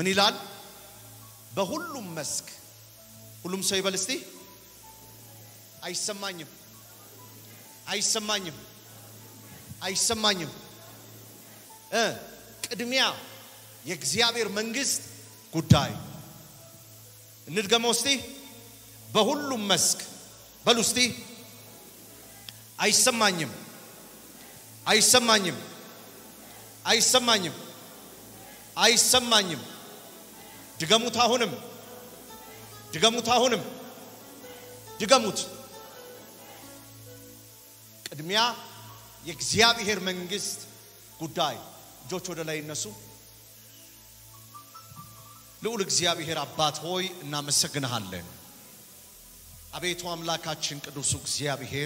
ምን ይላል? በሁሉም መስክ ሁሉም ሰው ይበል እስቲ። አይሰማኝም፣ አይሰማኝም፣ አይሰማኝም። እ ቅድሚያ የእግዚአብሔር መንግስት ጉዳይ እንድገመው እስቲ። በሁሉም መስክ በሉ እስቲ። አይሰማኝም፣ አይሰማኝም፣ አይሰማኝም፣ አይሰማኝም። ድገሙት። አሁንም ድገሙት። አሁንም ድገሙት። ቅድሚያ የእግዚአብሔር መንግስት ጉዳይ። እጆች ወደ ላይ ይነሱ። ልዑል እግዚአብሔር አባት ሆይ እናመሰግንሃለን። አቤቱ አምላካችን ቅዱሱ እግዚአብሔር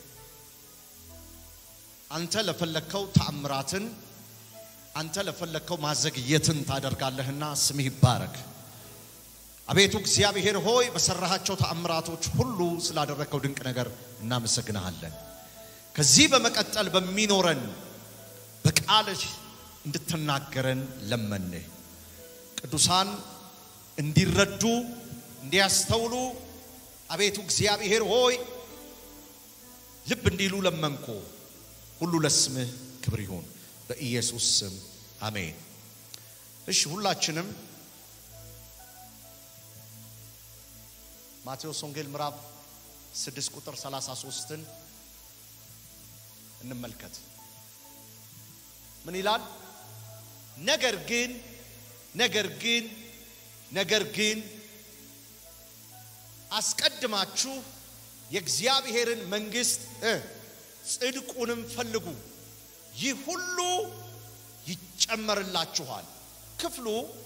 አንተ ለፈለግከው ተአምራትን አንተ ለፈለግከው ማዘግየትን ታደርጋለህና ስምህ ይባረክ። አቤቱ እግዚአብሔር ሆይ በሰራሃቸው ተአምራቶች ሁሉ ስላደረግከው ድንቅ ነገር እናመሰግንሃለን። ከዚህ በመቀጠል በሚኖረን በቃልህ እንድትናገረን ለመንህ። ቅዱሳን እንዲረዱ እንዲያስተውሉ አቤቱ እግዚአብሔር ሆይ ልብ እንዲሉ ለመንኮ። ሁሉ ለስምህ ክብር ይሁን በኢየሱስ ስም አሜን። እሺ ሁላችንም ማቴዎስ ወንጌል ምዕራፍ 6 ቁጥር 33ን እንመልከት። ምን ይላል? ነገር ግን ነገር ግን ነገር ግን አስቀድማችሁ የእግዚአብሔርን መንግስት እ ጽድቁንም ፈልጉ፣ ይህ ሁሉ ይጨመርላችኋል። ክፍሉ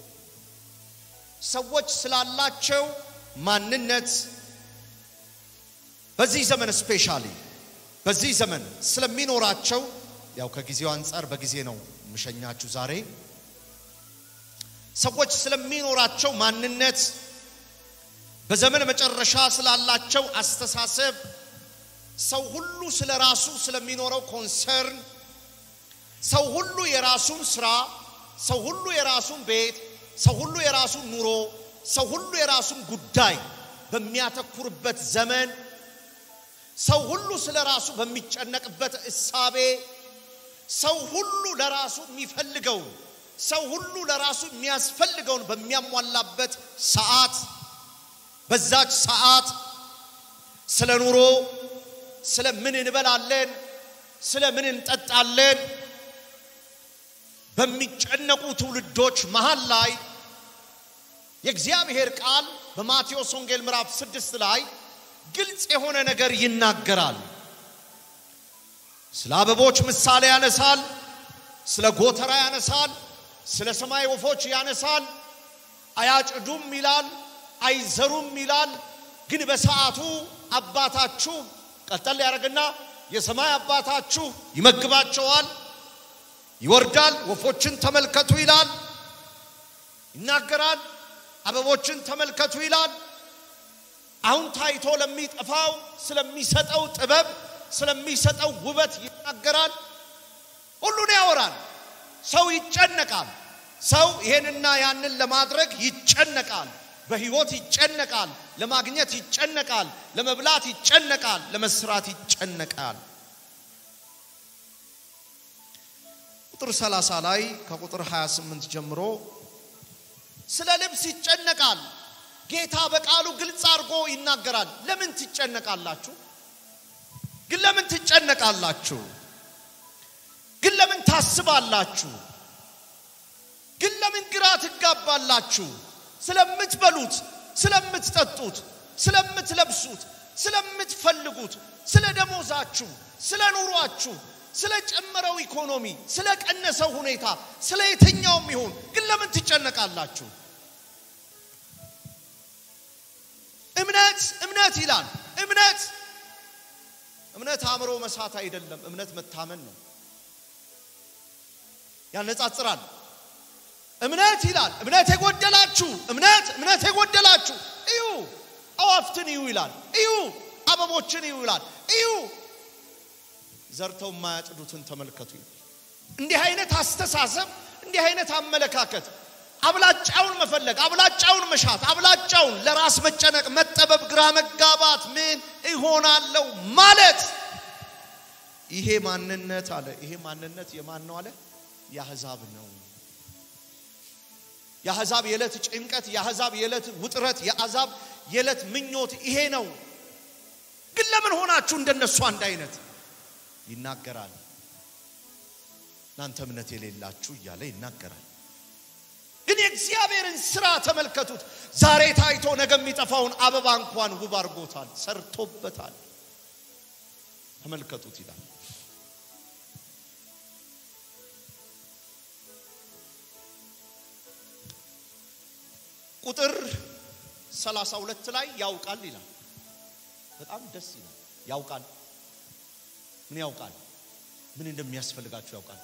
ሰዎች ስላላቸው ማንነት በዚህ ዘመን ስፔሻሊ በዚህ ዘመን ስለሚኖራቸው ያው ከጊዜው አንጻር በጊዜ ነው የምሸኛችሁ ዛሬ ሰዎች ስለሚኖራቸው ማንነት በዘመን መጨረሻ ስላላቸው አስተሳሰብ ሰው ሁሉ ስለ ራሱ ስለሚኖረው ኮንሰርን ሰው ሁሉ የራሱን ስራ ሰው ሁሉ የራሱን ቤት ሰው ሁሉ የራሱን ኑሮ ሰው ሁሉ የራሱን ጉዳይ በሚያተኩርበት ዘመን ሰው ሁሉ ስለ ራሱ በሚጨነቅበት እሳቤ ሰው ሁሉ ለራሱ የሚፈልገውን ሰው ሁሉ ለራሱ የሚያስፈልገውን በሚያሟላበት ሰዓት በዛች ሰዓት ስለ ኑሮ ስለ ምን እንበላለን ስለ ምን እንጠጣለን በሚጨነቁ ትውልዶች መሃል ላይ የእግዚአብሔር ቃል በማቴዎስ ወንጌል ምዕራፍ ስድስት ላይ ግልጽ የሆነ ነገር ይናገራል። ስለ አበቦች ምሳሌ ያነሳል። ስለ ጎተራ ያነሳል። ስለ ሰማይ ወፎች ያነሳል። አያጭዱም ይላል፣ አይዘሩም ይላል። ግን በሰዓቱ አባታችሁ ቀጠል ያደረግና የሰማይ አባታችሁ ይመግባቸዋል፣ ይወርዳል። ወፎችን ተመልከቱ ይላል፣ ይናገራል። አበቦችን ተመልከቱ ይላል። አሁን ታይቶ ለሚጠፋው ስለሚሰጠው ጥበብ ስለሚሰጠው ውበት ይናገራል። ሁሉን ያወራል። ሰው ይጨነቃል። ሰው ይሄንና ያንን ለማድረግ ይጨነቃል። በህይወት ይጨነቃል። ለማግኘት ይጨነቃል። ለመብላት ይጨነቃል። ለመስራት ይጨነቃል። ቁጥር 30 ላይ ከቁጥር 28 ጀምሮ ስለ ልብስ ይጨነቃል። ጌታ በቃሉ ግልጽ አድርጎ ይናገራል። ለምን ትጨነቃላችሁ? ግን ለምን ትጨነቃላችሁ? ግን ለምን ታስባላችሁ? ግን ለምን ግራ ትጋባላችሁ? ስለምትበሉት፣ ስለምትጠጡት፣ ስለምትለብሱት፣ ስለምትፈልጉት፣ ስለ ደሞዛችሁ፣ ስለ ኑሯችሁ፣ ስለ ጨመረው ኢኮኖሚ፣ ስለ ቀነሰው ሁኔታ፣ ስለ የትኛውም ይሁን ግን ለምን ትጨነቃላችሁ? እምነት እምነት ይላል። እምነት እምነት አእምሮ መሳት አይደለም። እምነት መታመን ነው። ያነጻጽራል። እምነት ይላል። እምነት የጎደላችሁ እምነት እምነት የጎደላችሁ እዩ፣ አዋፍትን እዩ ይላል። እዩ፣ አበቦችን እዩ ይላል። እዩ፣ ዘርተው የማያጭዱትን ተመልከቱ ይላል። እንዲህ አይነት አስተሳሰብ እንዲህ አይነት አመለካከት አብላጫውን መፈለግ፣ አብላጫውን መሻት፣ አብላጫውን ለራስ መጨነቅ፣ መጠበብ፣ ግራ መጋባት፣ ምን እሆናለሁ ማለት ይሄ ማንነት አለ። ይሄ ማንነት የማን ነው አለ? የአሕዛብ ነው። የአሕዛብ የዕለት ጭንቀት፣ የአሕዛብ የዕለት ውጥረት፣ የአሕዛብ የዕለት ምኞት ይሄ ነው። ግን ለምን ሆናችሁ እንደነሱ አንድ አይነት ይናገራል። እናንተ እምነት የሌላችሁ እያለ ይናገራል። ግን የእግዚአብሔርን ስራ ተመልከቱት። ዛሬ ታይቶ ነገ የሚጠፋውን አበባ እንኳን ውብ አድርጎታል፣ ሰርቶበታል። ተመልከቱት ይላል። ቁጥር 32 ላይ ያውቃል ይላል። በጣም ደስ ይላል። ያውቃል። ምን ያውቃል? ምን እንደሚያስፈልጋችሁ ያውቃል።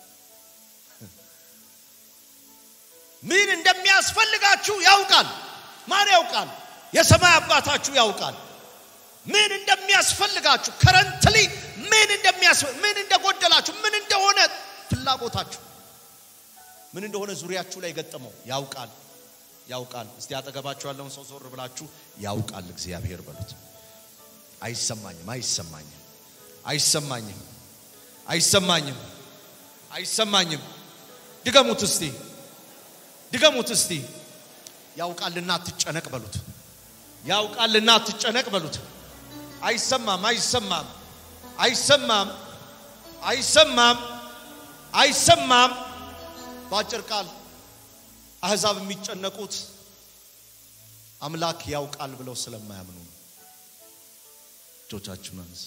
ምን እንደሚያስፈልጋችሁ ያውቃል። ማን ያውቃል? የሰማይ አባታችሁ ያውቃል። ምን እንደሚያስፈልጋችሁ ከረንትሊ ምን እንደሚያስፈልግ ምን እንደጎደላችሁ ምን እንደሆነ ፍላጎታችሁ ምን እንደሆነ ዙሪያችሁ ላይ ገጠመው ያውቃል ያውቃል። እስቲ አጠገባችሁ ያለውን ሰው ዞር ብላችሁ ያውቃል እግዚአብሔር በሉት። አይሰማኝም፣ አይሰማኝም፣ አይሰማኝም፣ አይሰማኝም፣ አይሰማኝም። ድገሙት እስቲ ድገሙት እስቲ። ያውቃልና አትጨነቅ በሉት። ያውቃልና አትጨነቅ በሉት። አይሰማም፣ አይሰማም፣ አይሰማም፣ አይሰማም፣ አይሰማም። በአጭር ቃል አሕዛብ የሚጨነቁት አምላክ ያውቃል ብለው ስለማያምኑ ነው። እጆቻችሁን አንስ።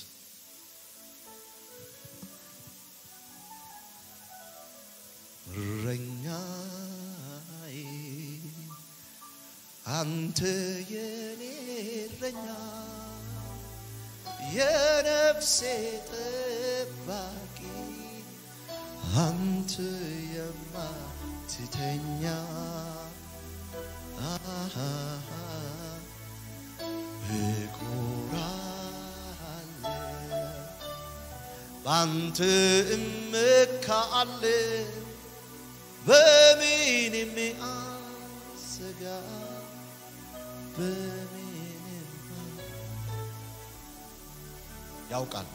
እረኛዬ አንተ የኔ እረኛ የነፍሴ ጠባቂ አንተ የማትተኛ አሃ እኮራለሁ በአንተ እመካለሁ በምንም አልሰጋ በምንም ያውቃል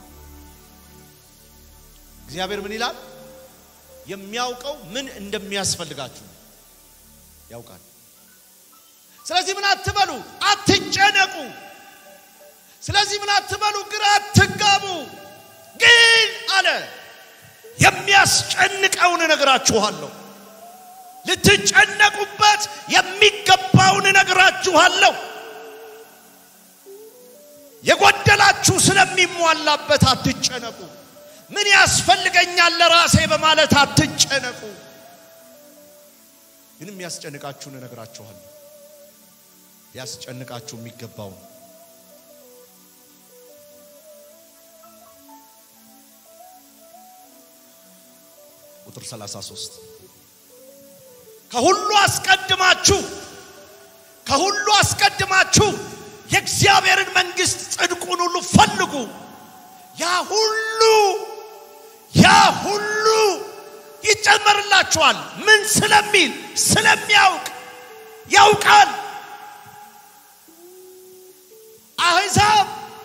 እግዚአብሔር ምን ይላል የሚያውቀው ምን እንደሚያስፈልጋችሁ ያውቃል ስለዚህ ምን አትበሉ አትጨነቁ ስለዚህ ምን አትበሉ ግራ አትጋቡ ግን አለ የሚያስጨንቀውን እነግራችኋለሁ ልትጨነቁበት የሚገባውን እነግራችኋለሁ የጎደላችሁ ስለሚሟላበት አትጨነቁ ምን ያስፈልገኛል ለራሴ በማለት አትጨነቁ ግን የሚያስጨንቃችሁን እነግራችኋለሁ ሊያስጨንቃችሁ የሚገባውን ቁጥር 33 ከሁሉ አስቀድማችሁ ከሁሉ አስቀድማችሁ የእግዚአብሔርን መንግስት ጽድቁን ሁሉ ፈልጉ ያ ሁሉ ያ ሁሉ ይጨመርላችኋል ምን ስለሚል ስለሚያውቅ ያውቃል አሕዛብ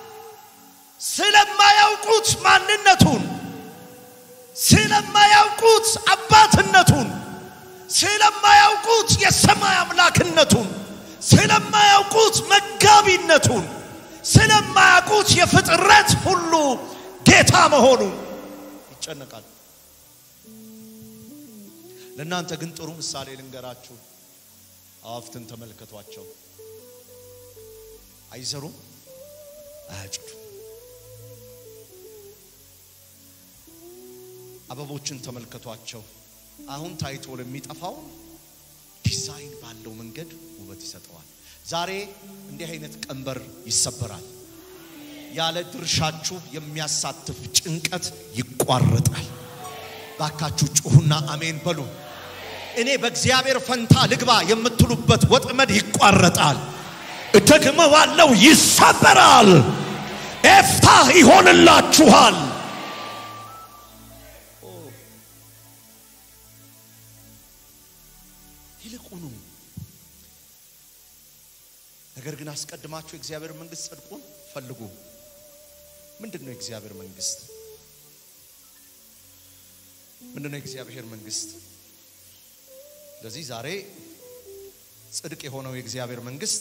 ስለማያውቁት ማንነቱን ስለማያውቁት አባትነቱን ስለማያውቁት የሰማይ አምላክነቱን ስለማያውቁት መጋቢነቱን ስለማያውቁት የፍጥረት ሁሉ ጌታ መሆኑን ይጨነቃል ለእናንተ ግን ጥሩ ምሳሌ ልንገራችሁ አዋፍትን ተመልከቷቸው አይዘሩም አያጭዱም አበቦችን ተመልከቷቸው አሁን ታይቶ ለሚጠፋው ዲዛይን ባለው መንገድ ውበት ይሰጠዋል ዛሬ እንዲህ አይነት ቀንበር ይሰበራል ያለ ድርሻችሁ የሚያሳትፍ ጭንቀት ይቋረጣል ባካችሁ ጩሁና አሜን በሉ እኔ በእግዚአብሔር ፈንታ ልግባ የምትሉበት ወጥመድ ይቋረጣል እደግመዋለው ይሰበራል ኤፍታህ ይሆንላችኋል ይልቁኑ ነገር ግን አስቀድማችሁ የእግዚአብሔር መንግስት ጽድቁን ፈልጉ። ምንድን ነው የእግዚአብሔር መንግስት? ምንድን ነው የእግዚአብሔር መንግስት? ስለዚህ ዛሬ ጽድቅ የሆነው የእግዚአብሔር መንግስት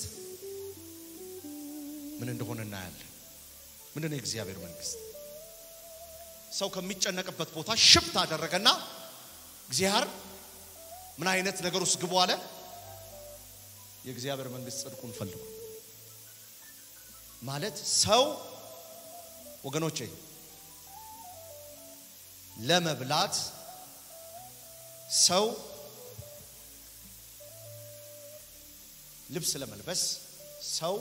ምን እንደሆነ እናያለን። ምንድን ነው የእግዚአብሔር መንግስት? ሰው ከሚጨነቅበት ቦታ ሽፍት አደረገና እግዚአብሔር ምን አይነት ነገር ውስጥ ግቡ አለ? የእግዚአብሔር መንግስት ጽድቁን ፈልጉ ማለት ሰው ወገኖቼ ለመብላት ሰው ልብስ ለመልበስ ሰው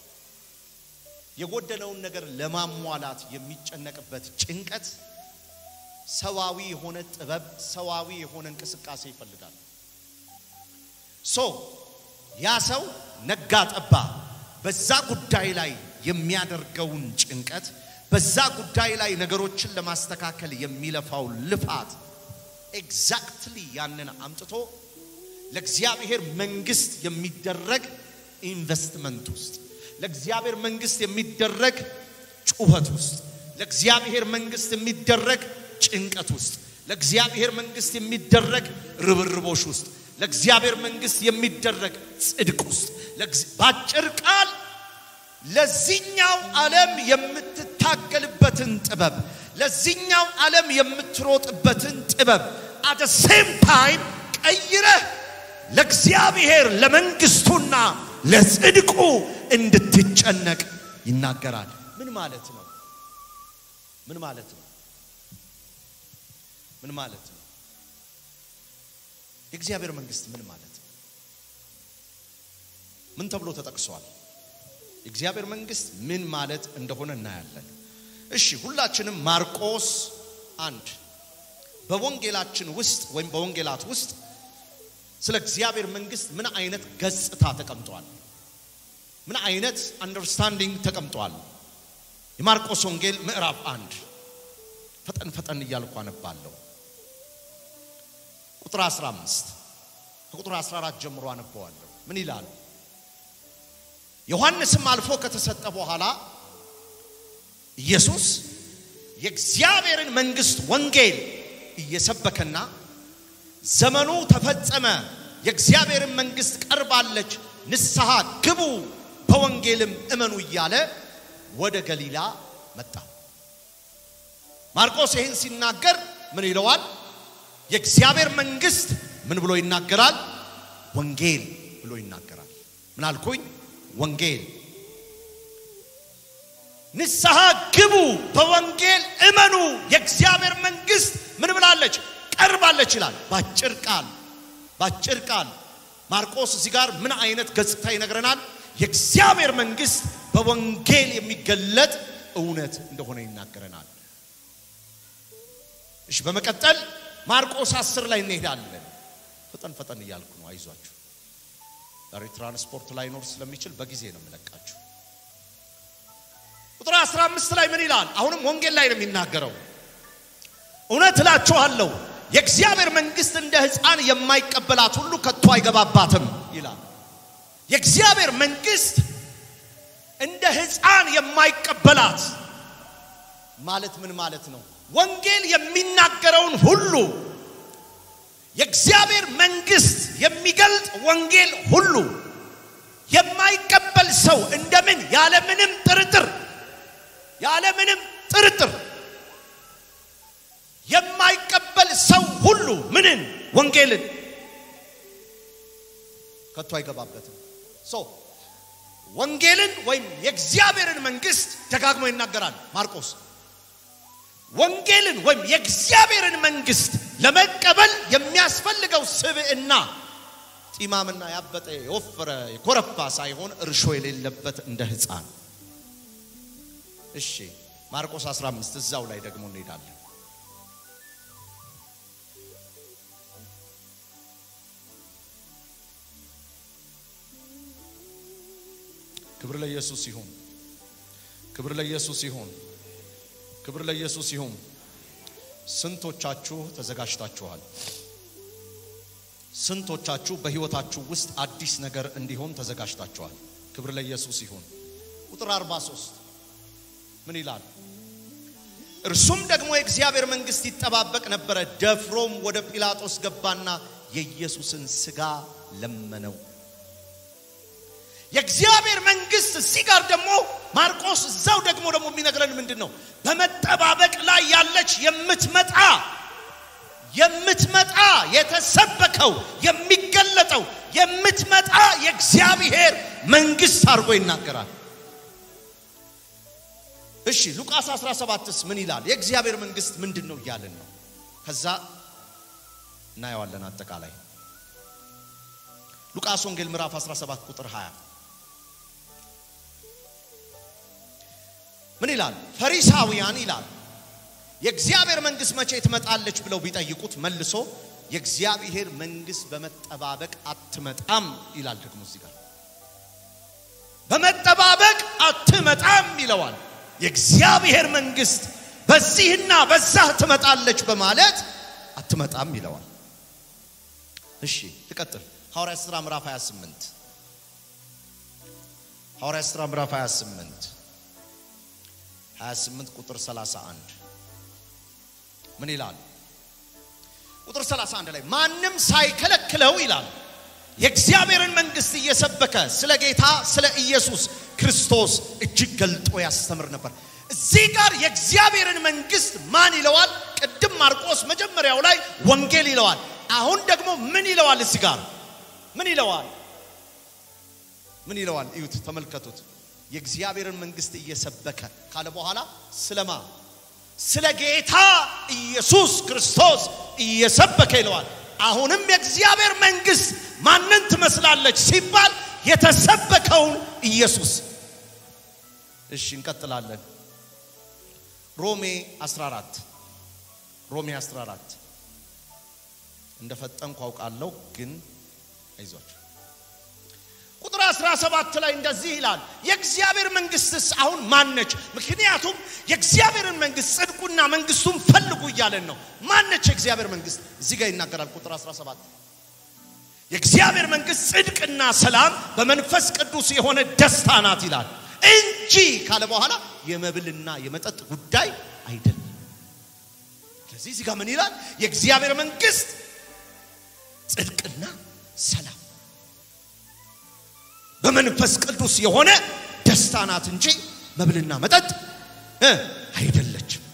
የጎደለውን ነገር ለማሟላት የሚጨነቅበት ጭንቀት ሰዋዊ የሆነ ጥበብ፣ ሰዋዊ የሆነ እንቅስቃሴ ይፈልጋል። ሶ ያ ሰው ነጋ ጠባ በዛ ጉዳይ ላይ የሚያደርገውን ጭንቀት፣ በዛ ጉዳይ ላይ ነገሮችን ለማስተካከል የሚለፋው ልፋት ኤግዛክትሊ ያንን አምጥቶ ለእግዚአብሔር መንግስት የሚደረግ ኢንቨስትመንት ውስጥ ለእግዚአብሔር መንግስት የሚደረግ ጩኸት ውስጥ ለእግዚአብሔር መንግስት የሚደረግ ጭንቀት ውስጥ ለእግዚአብሔር መንግስት የሚደረግ ርብርቦሽ ውስጥ ለእግዚአብሔር መንግስት የሚደረግ ጽድቅ ውስጥ በአጭር ቃል ለዚህኛው ዓለም የምትታገልበትን ጥበብ ለዚህኛው ዓለም የምትሮጥበትን ጥበብ አደ ሴም ታይም ቀይረህ ለእግዚአብሔር ለመንግስቱና ለጽድቁ እንድትጨነቅ ይናገራል። ምን ማለት ነው? ምን ማለት ነው? ምን ማለት ነው? የእግዚአብሔር መንግስት ምን ማለት ነው? ምን ተብሎ ተጠቅሷል? የእግዚአብሔር መንግስት ምን ማለት እንደሆነ እናያለን። እሺ ሁላችንም ማርቆስ አንድ በወንጌላችን ውስጥ ወይም በወንጌላት ውስጥ ስለ እግዚአብሔር መንግስት ምን አይነት ገጽታ ተቀምጧል? ምን አይነት አንደርስታንዲንግ ተቀምጧል? የማርቆስ ወንጌል ምዕራፍ አንድ ፈጠን ፈጠን እያልኩ አነባለሁ። ቁጥር 15 ከቁጥር 14 ጀምሮ አነበዋለሁ። ምን ይላል? ዮሐንስም አልፎ ከተሰጠ በኋላ ኢየሱስ የእግዚአብሔርን መንግስት ወንጌል እየሰበከና ዘመኑ ተፈጸመ፣ የእግዚአብሔርን መንግስት ቀርባለች፣ ንስሐ ግቡ፣ በወንጌልም እመኑ እያለ ወደ ገሊላ መጣ። ማርቆስ ይህን ሲናገር ምን ይለዋል? የእግዚአብሔር መንግስት ምን ብሎ ይናገራል? ወንጌል ብሎ ይናገራል። ምን አልኩኝ? ወንጌል። ንስሐ ግቡ፣ በወንጌል እመኑ፣ የእግዚአብሔር መንግስት ምን ብላለች? ቀርባለች ይላል። ባጭር ቃል ባጭር ቃል ማርቆስ እዚህ ጋር ምን አይነት ገጽታ ይነግረናል? የእግዚአብሔር መንግስት በወንጌል የሚገለጥ እውነት እንደሆነ ይናገረናል። እሺ፣ በመቀጠል ማርቆስ አስር ላይ እንሄዳለን። ፈጠን ፈጠን እያልኩ ነው፣ አይዟችሁ። ዛሬ ትራንስፖርት ላይኖር ስለሚችል በጊዜ ነው የምለቃችሁ። ቁጥር 15 ላይ ምን ይላል? አሁንም ወንጌል ላይ ነው የሚናገረው። እውነት እላችኋለሁ የእግዚአብሔር መንግስት እንደ ሕፃን የማይቀበላት ሁሉ ከቶ አይገባባትም ይላል። የእግዚአብሔር መንግስት እንደ ሕፃን የማይቀበላት ማለት ምን ማለት ነው? ወንጌል የሚናገረውን ሁሉ የእግዚአብሔር መንግስት የሚገልጥ ወንጌል ሁሉ የማይቀበል ሰው እንደምን ያለምንም ጥርጥር ያለምንም ጥርጥር የማይቀበል ሰው ሁሉ ምንን ወንጌልን ከቶ አይገባበትም። ሶ ወንጌልን ወይም የእግዚአብሔርን መንግስት ደጋግሞ ይናገራል ማርቆስ። ወንጌልን ወይም የእግዚአብሔርን መንግስት ለመቀበል የሚያስፈልገው ስብዕና ጢማምና ያበጠ የወፈረ የኮረፋ ሳይሆን እርሾ የሌለበት እንደ ሕፃን። እሺ ማርቆስ 15 እዛው ላይ ደግሞ እንሄዳለን። ክብር ለኢየሱስ ይሁን። ክብር ለኢየሱስ ይሁን። ክብር ለኢየሱስ ይሁን። ስንቶቻችሁ ተዘጋጅታችኋል? ስንቶቻችሁ በህይወታችሁ ውስጥ አዲስ ነገር እንዲሆን ተዘጋጅታችኋል? ክብር ለኢየሱስ ይሁን። ቁጥር 43 ምን ይላል? እርሱም ደግሞ የእግዚአብሔር መንግስት ይጠባበቅ ነበረ። ደፍሮም ወደ ጲላጦስ ገባና የኢየሱስን ስጋ ለመነው። የእግዚአብሔር መንግስት እዚህ ጋር ደግሞ ማርቆስ እዛው ደግሞ ደግሞ የሚነግረን ምንድን ነው? በመጠባበቅ ላይ ያለች የምትመጣ የምትመጣ የተሰበከው የሚገለጠው የምትመጣ የእግዚአብሔር መንግስት አድርጎ ይናገራል። እሺ ሉቃስ 17ስ ምን ይላል? የእግዚአብሔር መንግስት ምንድን ነው እያልን ነው። ከዛ እናየዋለን አጠቃላይ ሉቃስ ወንጌል ምዕራፍ 17 ቁጥር 20 ምን ይላል? ፈሪሳውያን ይላል የእግዚአብሔር መንግስት መቼ ትመጣለች ብለው ቢጠይቁት መልሶ የእግዚአብሔር መንግስት በመጠባበቅ አትመጣም ይላል። ደግሞ እዚህ ጋር በመጠባበቅ አትመጣም ይለዋል። የእግዚአብሔር መንግስት በዚህና በዛ ትመጣለች በማለት አትመጣም ይለዋል። እሺ ልቀጥል። ሐዋርያ ሥራ ምዕራፍ 28 ሐዋርያ ሥራ ምዕራፍ 28 28 ቁጥር 31 ምን ይላል? ቁጥር 31 ላይ ማንም ሳይከለክለው ይላል የእግዚአብሔርን መንግስት እየሰበከ ስለ ጌታ ስለ ኢየሱስ ክርስቶስ እጅግ ገልጦ ያስተምር ነበር። እዚህ ጋር የእግዚአብሔርን መንግስት ማን ይለዋል? ቅድም ማርቆስ መጀመሪያው ላይ ወንጌል ይለዋል። አሁን ደግሞ ምን ይለዋል? እዚህ ጋር ምን ይለዋል? ምን ይለዋል? እዩት፣ ተመልከቱት። የእግዚአብሔርን መንግስት እየሰበከ ካለ በኋላ ስለማ ስለ ጌታ ኢየሱስ ክርስቶስ እየሰበከ ይለዋል። አሁንም የእግዚአብሔር መንግስት ማንን ትመስላለች ሲባል የተሰበከውን ኢየሱስ። እሺ እንቀጥላለን። ሮሜ 14 ሮሜ 14 እንደፈጠንኩ አውቃለሁ፣ ግን አይዟችሁ። ቁጥር 17 ላይ እንደዚህ ይላል፣ የእግዚአብሔር መንግስትስ አሁን ማነች? ምክንያቱም የእግዚአብሔርን መንግስት ጽድቁና መንግስቱን ፈልጉ እያለን ነው። ማነች የእግዚአብሔር መንግስት? እዚህ ጋር ይናገራል። ቁጥር 17 የእግዚአብሔር መንግስት ጽድቅና ሰላም በመንፈስ ቅዱስ የሆነ ደስታ ናት ይላል እንጂ ካለ በኋላ የመብልና የመጠጥ ጉዳይ አይደለም። ስለዚህ እዚህ ጋር ምን ይላል? የእግዚአብሔር መንግስት ጽድቅና ሰላም በመንፈስ ቅዱስ የሆነ ደስታ ናት እንጂ መብልና መጠጥ እ አይደለችም።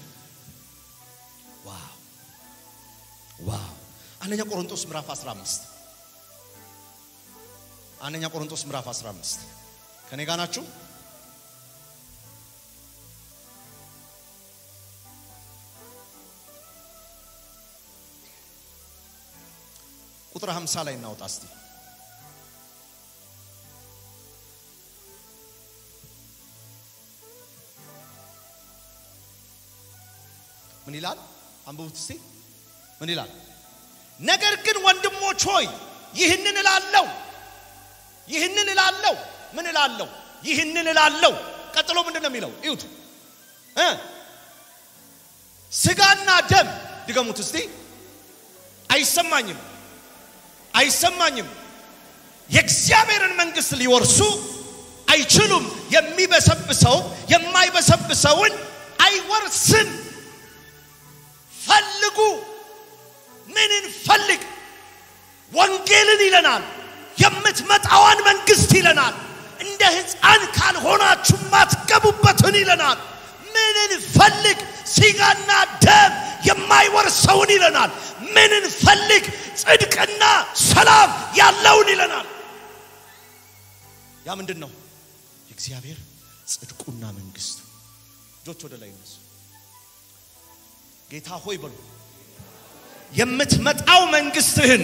ዋው ዋው! አንደኛ ቆሮንቶስ ምዕራፍ 15 አንደኛ ቆሮንቶስ ምዕራፍ 15 ከኔ ጋር ናችሁ? ቁጥር 50 ላይ እናውጣ እስቲ። ምን ይላል? አንብቡት እስቲ። ምን ይላል? ነገር ግን ወንድሞች ሆይ ይህንን እላለሁ ይህንን እላለሁ። ምን እላለሁ? ይህንን እላለሁ። ቀጥሎ ምንድን ነው የሚለው? እዩት እ ስጋና ደም ድገሙት እስቲ። አይሰማኝም አይሰማኝም። የእግዚአብሔርን መንግስት ሊወርሱ አይችሉም። የሚበሰብሰው የማይበሰብሰውን አይወርስም። ፈልጉ። ምንን ፈልግ? ወንጌልን ይለናል። የምትመጣዋን መንግስት ይለናል። እንደ ሕፃን ካልሆናችሁ ማትገቡበትን ይለናል። ምንን ፈልግ? ስጋና ደም የማይወርሰውን ይለናል። ምንን ፈልግ? ጽድቅና ሰላም ያለውን ይለናል። ያ ምንድን ነው? የእግዚአብሔር ጽድቁና መንግስቱ። እጆች ወደ ላይ እነሱ ጌታ ሆይ በሉ የምትመጣው መንግስትህን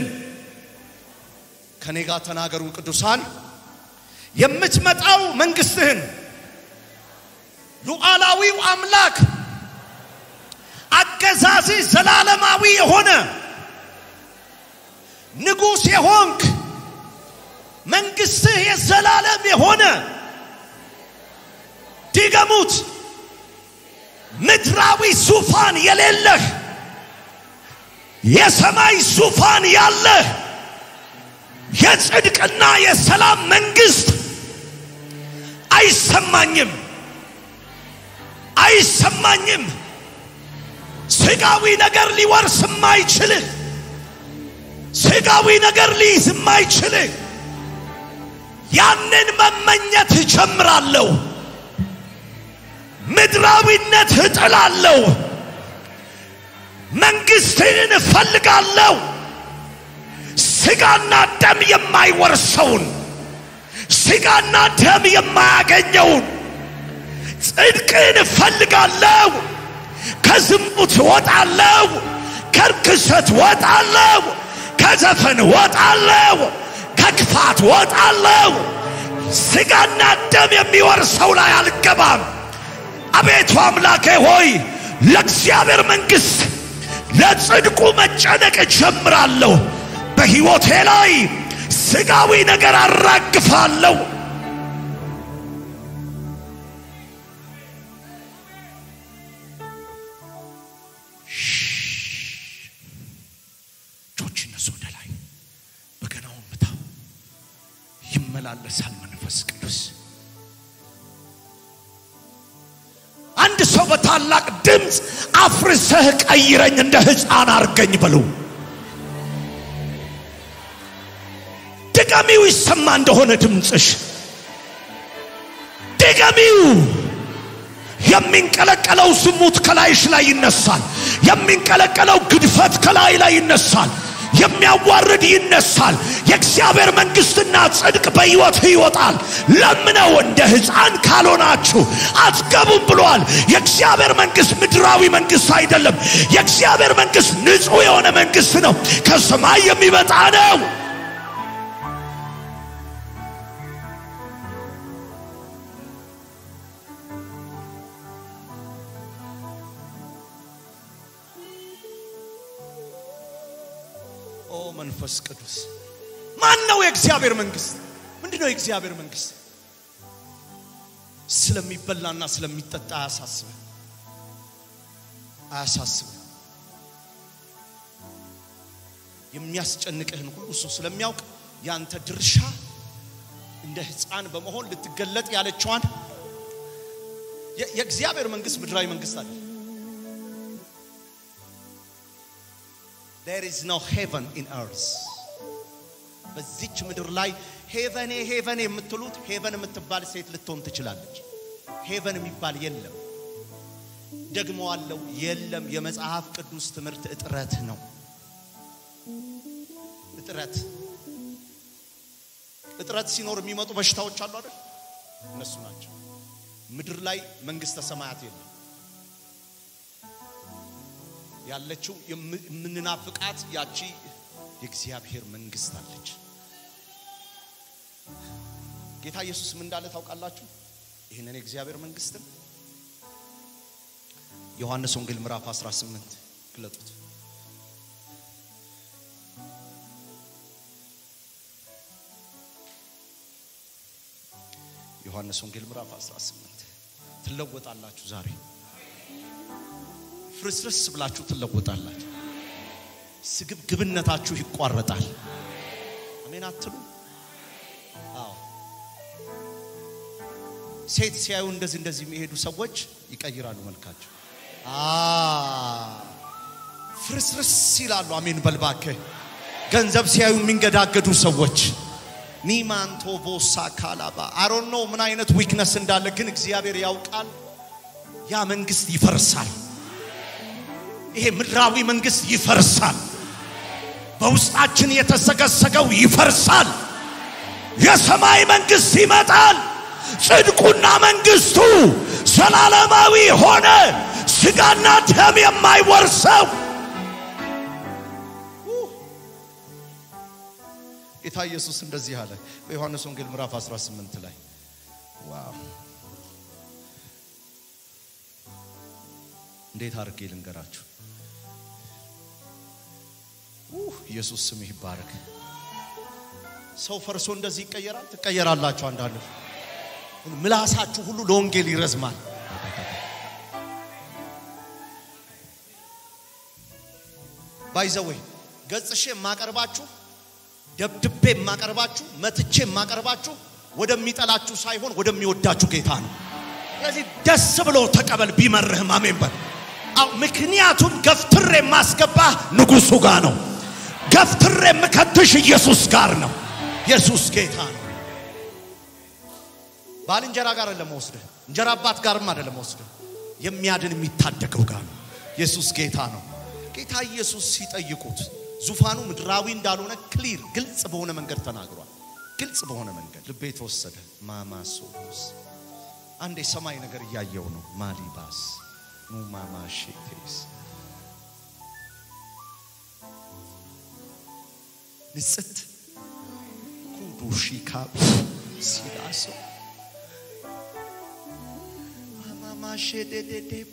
ከኔ ጋር ተናገሩ ቅዱሳን። የምትመጣው መንግስትህን ሉዓላዊው አምላክ አገዛዝ ዘላለማዊ የሆነ ንጉሥ የሆንክ መንግስትህ የዘላለም የሆነ ድገሙት፣ ምድራዊ ዙፋን የሌለህ የሰማይ ዙፋን ያለህ የጽድቅና የሰላም መንግስት አይሰማኝም አይሰማኝም። ስጋዊ ነገር ሊወርስ የማይችል ስጋዊ ነገር ሊይዝ የማይችል ያንን መመኘት እጀምራለሁ። ምድራዊነት እጥላለሁ። መንግስትን እፈልጋለሁ። ስጋና ደም የማይወርሰውን ስጋና ደም የማያገኘውን ጽድቅን እፈልጋለሁ። ከዝሙት ወጣለሁ፣ ከርክሰት ወጣለሁ፣ ከዘፈን ወጣለሁ፣ ከክፋት ወጣለሁ። ስጋና ደም የሚወርሰው ላይ አልገባም። አቤቱ አምላኬ ሆይ ለእግዚአብሔር መንግሥት ለጽድቁ መጨነቅ እጀምራለሁ። በሕይወቴ ላይ ስጋዊ ነገር አራግፋለሁ። እጆች እነሱ ወደ ላይ በገናውን ምታው። ይመላለሳል መንፈስ ቅዱስ። አንድ ሰው በታላቅ ድምፅ አፍርሰህ ቀይረኝ፣ እንደ ሕፃን አርገኝ በሉ። ድገሚው ይሰማ እንደሆነ ድምፅሽ ድገሚው። የሚንቀለቀለው ዝሙት ከላይሽ ላይ ይነሳል። የሚንቀለቀለው ግድፈት ከላይ ላይ ይነሳል። የሚያዋርድ ይነሳል። የእግዚአብሔር መንግሥትና ጽድቅ በሕይወት ይወጣል። ለምነው እንደ ሕፃን ካልሆናችሁ አትገቡም ብሏል። የእግዚአብሔር መንግሥት ምድራዊ መንግሥት አይደለም። የእግዚአብሔር መንግሥት ንጹሕ የሆነ መንግሥት ነው። ከሰማይ የሚመጣ ነው። ኦ መንፈስ ቅዱስ ማን ነው የእግዚአብሔር መንግስት? ምንድን ነው የእግዚአብሔር መንግስት? ስለሚበላና ስለሚጠጣ አያሳስብ አያሳስብ። የሚያስጨንቅህን ሁሉ እሱ ስለሚያውቅ ያንተ ድርሻ እንደ ሕፃን በመሆን ልትገለጥ ያለችዋን የ- የእግዚአብሔር መንግስት ምድራዊ መንግስት አለ። there is no heaven in earth በዚች ምድር ላይ ሄቨኔ ሄቨን የምትሉት ሄቨን የምትባል ሴት ልትሆን ትችላለች። ሄቨን የሚባል የለም። ደግሞ አለው የለም። የመጽሐፍ ቅዱስ ትምህርት እጥረት ነው። እጥረት እጥረት ሲኖር የሚመጡ በሽታዎች አሉ አይደል? እነሱ ናቸው። ምድር ላይ መንግስተ ሰማያት የለም። ያለችው የም- የምንናፍቃት ያቺ የእግዚአብሔር መንግስት አለች። ጌታ ኢየሱስ ምን እንዳለ ታውቃላችሁ? ይህንን የእግዚአብሔር መንግስትን ዮሐንስ ወንጌል ምዕራፍ 18 ግለጡት። ዮሐንስ ወንጌል ምዕራፍ 18 ትለወጣላችሁ። ዛሬ ፍርስርስ ብላችሁ ትለወጣላችሁ። ስግብግብነታችሁ ይቋረጣል። አሜን አትሉ? አዎ። ሴት ሲያዩ እንደዚህ እንደዚህ የሚሄዱ ሰዎች ይቀይራሉ መልካቸው። አ ፍርስርስ ይላሉ። አሜን በልባክህ። ገንዘብ ሲያዩ የሚንገዳገዱ ሰዎች ኒማንቶ ቦሳ ካላባ አሮን ነው ምን አይነት ዊክነስ እንዳለ ግን እግዚአብሔር ያውቃል። ያ መንግስት ይፈርሳል። ይሄ ምድራዊ መንግስት ይፈርሳል። በውስጣችን የተሰገሰገው ይፈርሳል። የሰማይ መንግስት ይመጣል። ጽድቁና መንግስቱ ዘላለማዊ ሆነ። ስጋና ደም የማይወርሰው ጌታ ኢየሱስ እንደዚህ አለ በዮሐንስ ወንጌል ምዕራፍ 18 ላይ ዋው እንዴት አድርጌ ልንገራችሁ ኡህ፣ ኢየሱስ ስምህ ይባረክ ሰው ፈርሶ እንደዚህ ይቀየራል ትቀየራላችሁ አንዳንድ ምላሳችሁ ሁሉ ለወንጌል ይረዝማል ባይዘወይ ገጽሼ የማቀርባችሁ ደብድቤ የማቀርባችሁ መትቼ የማቀርባችሁ ወደሚጠላችሁ ሳይሆን ወደሚወዳችሁ ጌታ ነው። ስለዚህ ደስ ብሎ ተቀበል፣ ቢመርህም አሜን በል። አዎ ምክንያቱም ገፍትሬ የማስገባህ ንጉሱ ጋር ነው። ገፍትሬ የምከትሽ ኢየሱስ ጋር ነው። ኢየሱስ ጌታ ነው። ባልንጀራ ጋር አይደለም ወስደህ እንጀራ አባት ጋርም አይደለም ወስደህ የሚያድን የሚታደገው ጋር ነው። ኢየሱስ ጌታ ነው። ጌታ ኢየሱስ ሲጠይቁት ዙፋኑ ምድራዊ እንዳልሆነ ክሊር ግልጽ በሆነ መንገድ ተናግሯል። ግልጽ በሆነ መንገድ ልቤ ተወሰደ። ማማሶስ አንድ የሰማይ ነገር እያየው ነው። ማሊባስ ሙማማሼቴስ ንጽት ኩዱሺካ ሲላሶ ማማማሼዴዴዴቦ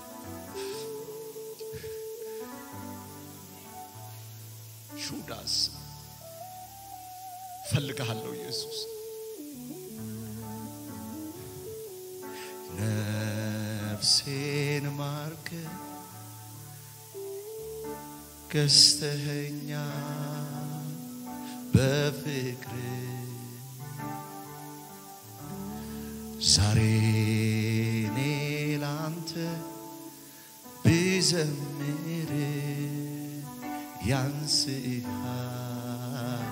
ሹዳስ ፈልግሃለሁ ኢየሱስ ነፍሴን ማርክ ገዝተኸኛ በፍቅር ዛሬ እኔ ላንተ ብዘምር ያንስሃል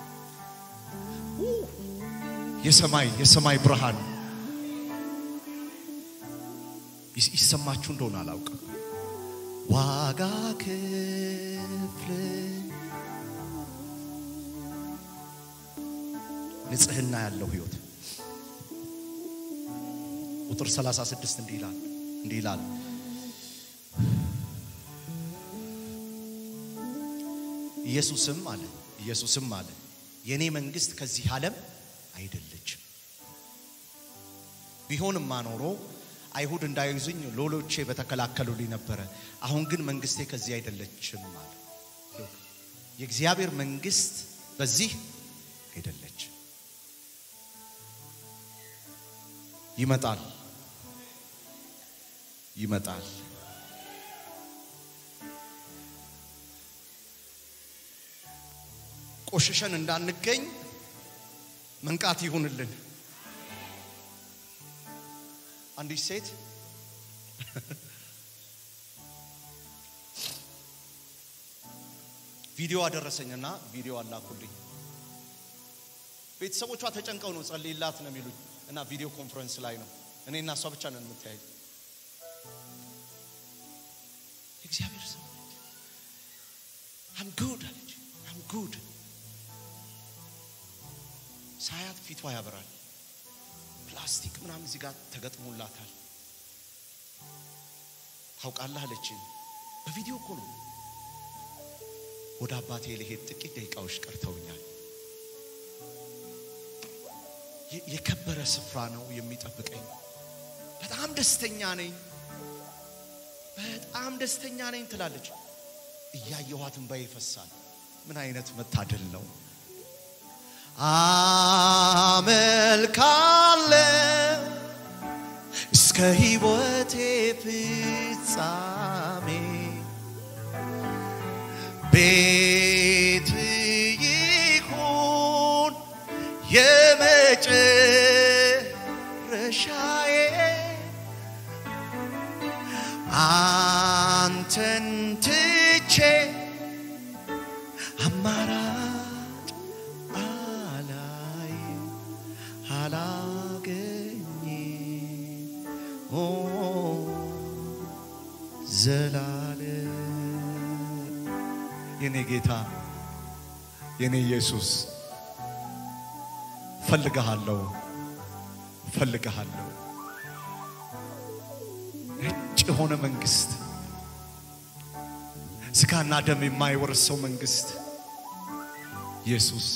የሰማይ የሰማይ ብርሃን ይስ- ይሰማችሁ እንደሆነ አላውቅም። ዋጋ ክፍል ንጽህና ያለው ህይወት ቁጥር 36 እንዲህ ይላል እንዲህ ይላል ኢየሱስም አለ ኢየሱስም አለ የኔ መንግስት ከዚህ ዓለም አይደለችም። ቢሆንማ ኖሮ አይሁድ እንዳይዙኝ ሎሎቼ በተከላከሉልኝ ነበረ። አሁን ግን መንግስቴ ከዚህ አይደለችም አለ። ሎክ፣ የእግዚአብሔር መንግስት በዚህ አይደለችም። ይመጣል ይመጣል። ቆሽሸን እንዳንገኝ መንቃት ይሁንልን። አንዲት ሴት ቪዲዮ አደረሰኝና ቪዲዮ አላኩልኝ። ቤተሰቦቿ ተጨንቀው ነው ጸልይላት ነው የሚሉኝ እና ቪዲዮ ኮንፈረንስ ላይ ነው እኔ እና እሷ ብቻ ነን የምታያይ። እግዚአብሔር ሰው አም ጉድ አለች። አም ጉድ ሳያት ፊቷ ያበራል። ፕላስቲክ ምናምን እዚህ ጋር ተገጥሞላታል። ታውቃለህ አለችኝ። በቪዲዮ እኮ ነው። ወደ አባቴ ልሄድ ጥቂት ደቂቃዎች ቀርተውኛል። የ- የከበረ ስፍራ ነው የሚጠብቀኝ። በጣም ደስተኛ ነኝ፣ በጣም ደስተኛ ነኝ ትላለች። እያየኋት እንባዬ ይፈሳል። ምን አይነት መታደል ነው! አመልካለሁ እስከ ሕይወቴ ፍጻሜ ቤት ይሁን የመጨረሻዬ አንተን ትቼ አማራጭ አላይ አላገኝ ኦ ዘላለም የኔ ጌታ የኔ ኢየሱስ ፈልግሃለሁ ፈልግሃለሁ ነጭ የሆነ መንግስት ስጋና ደም የማይወርሰው መንግስት ኢየሱስ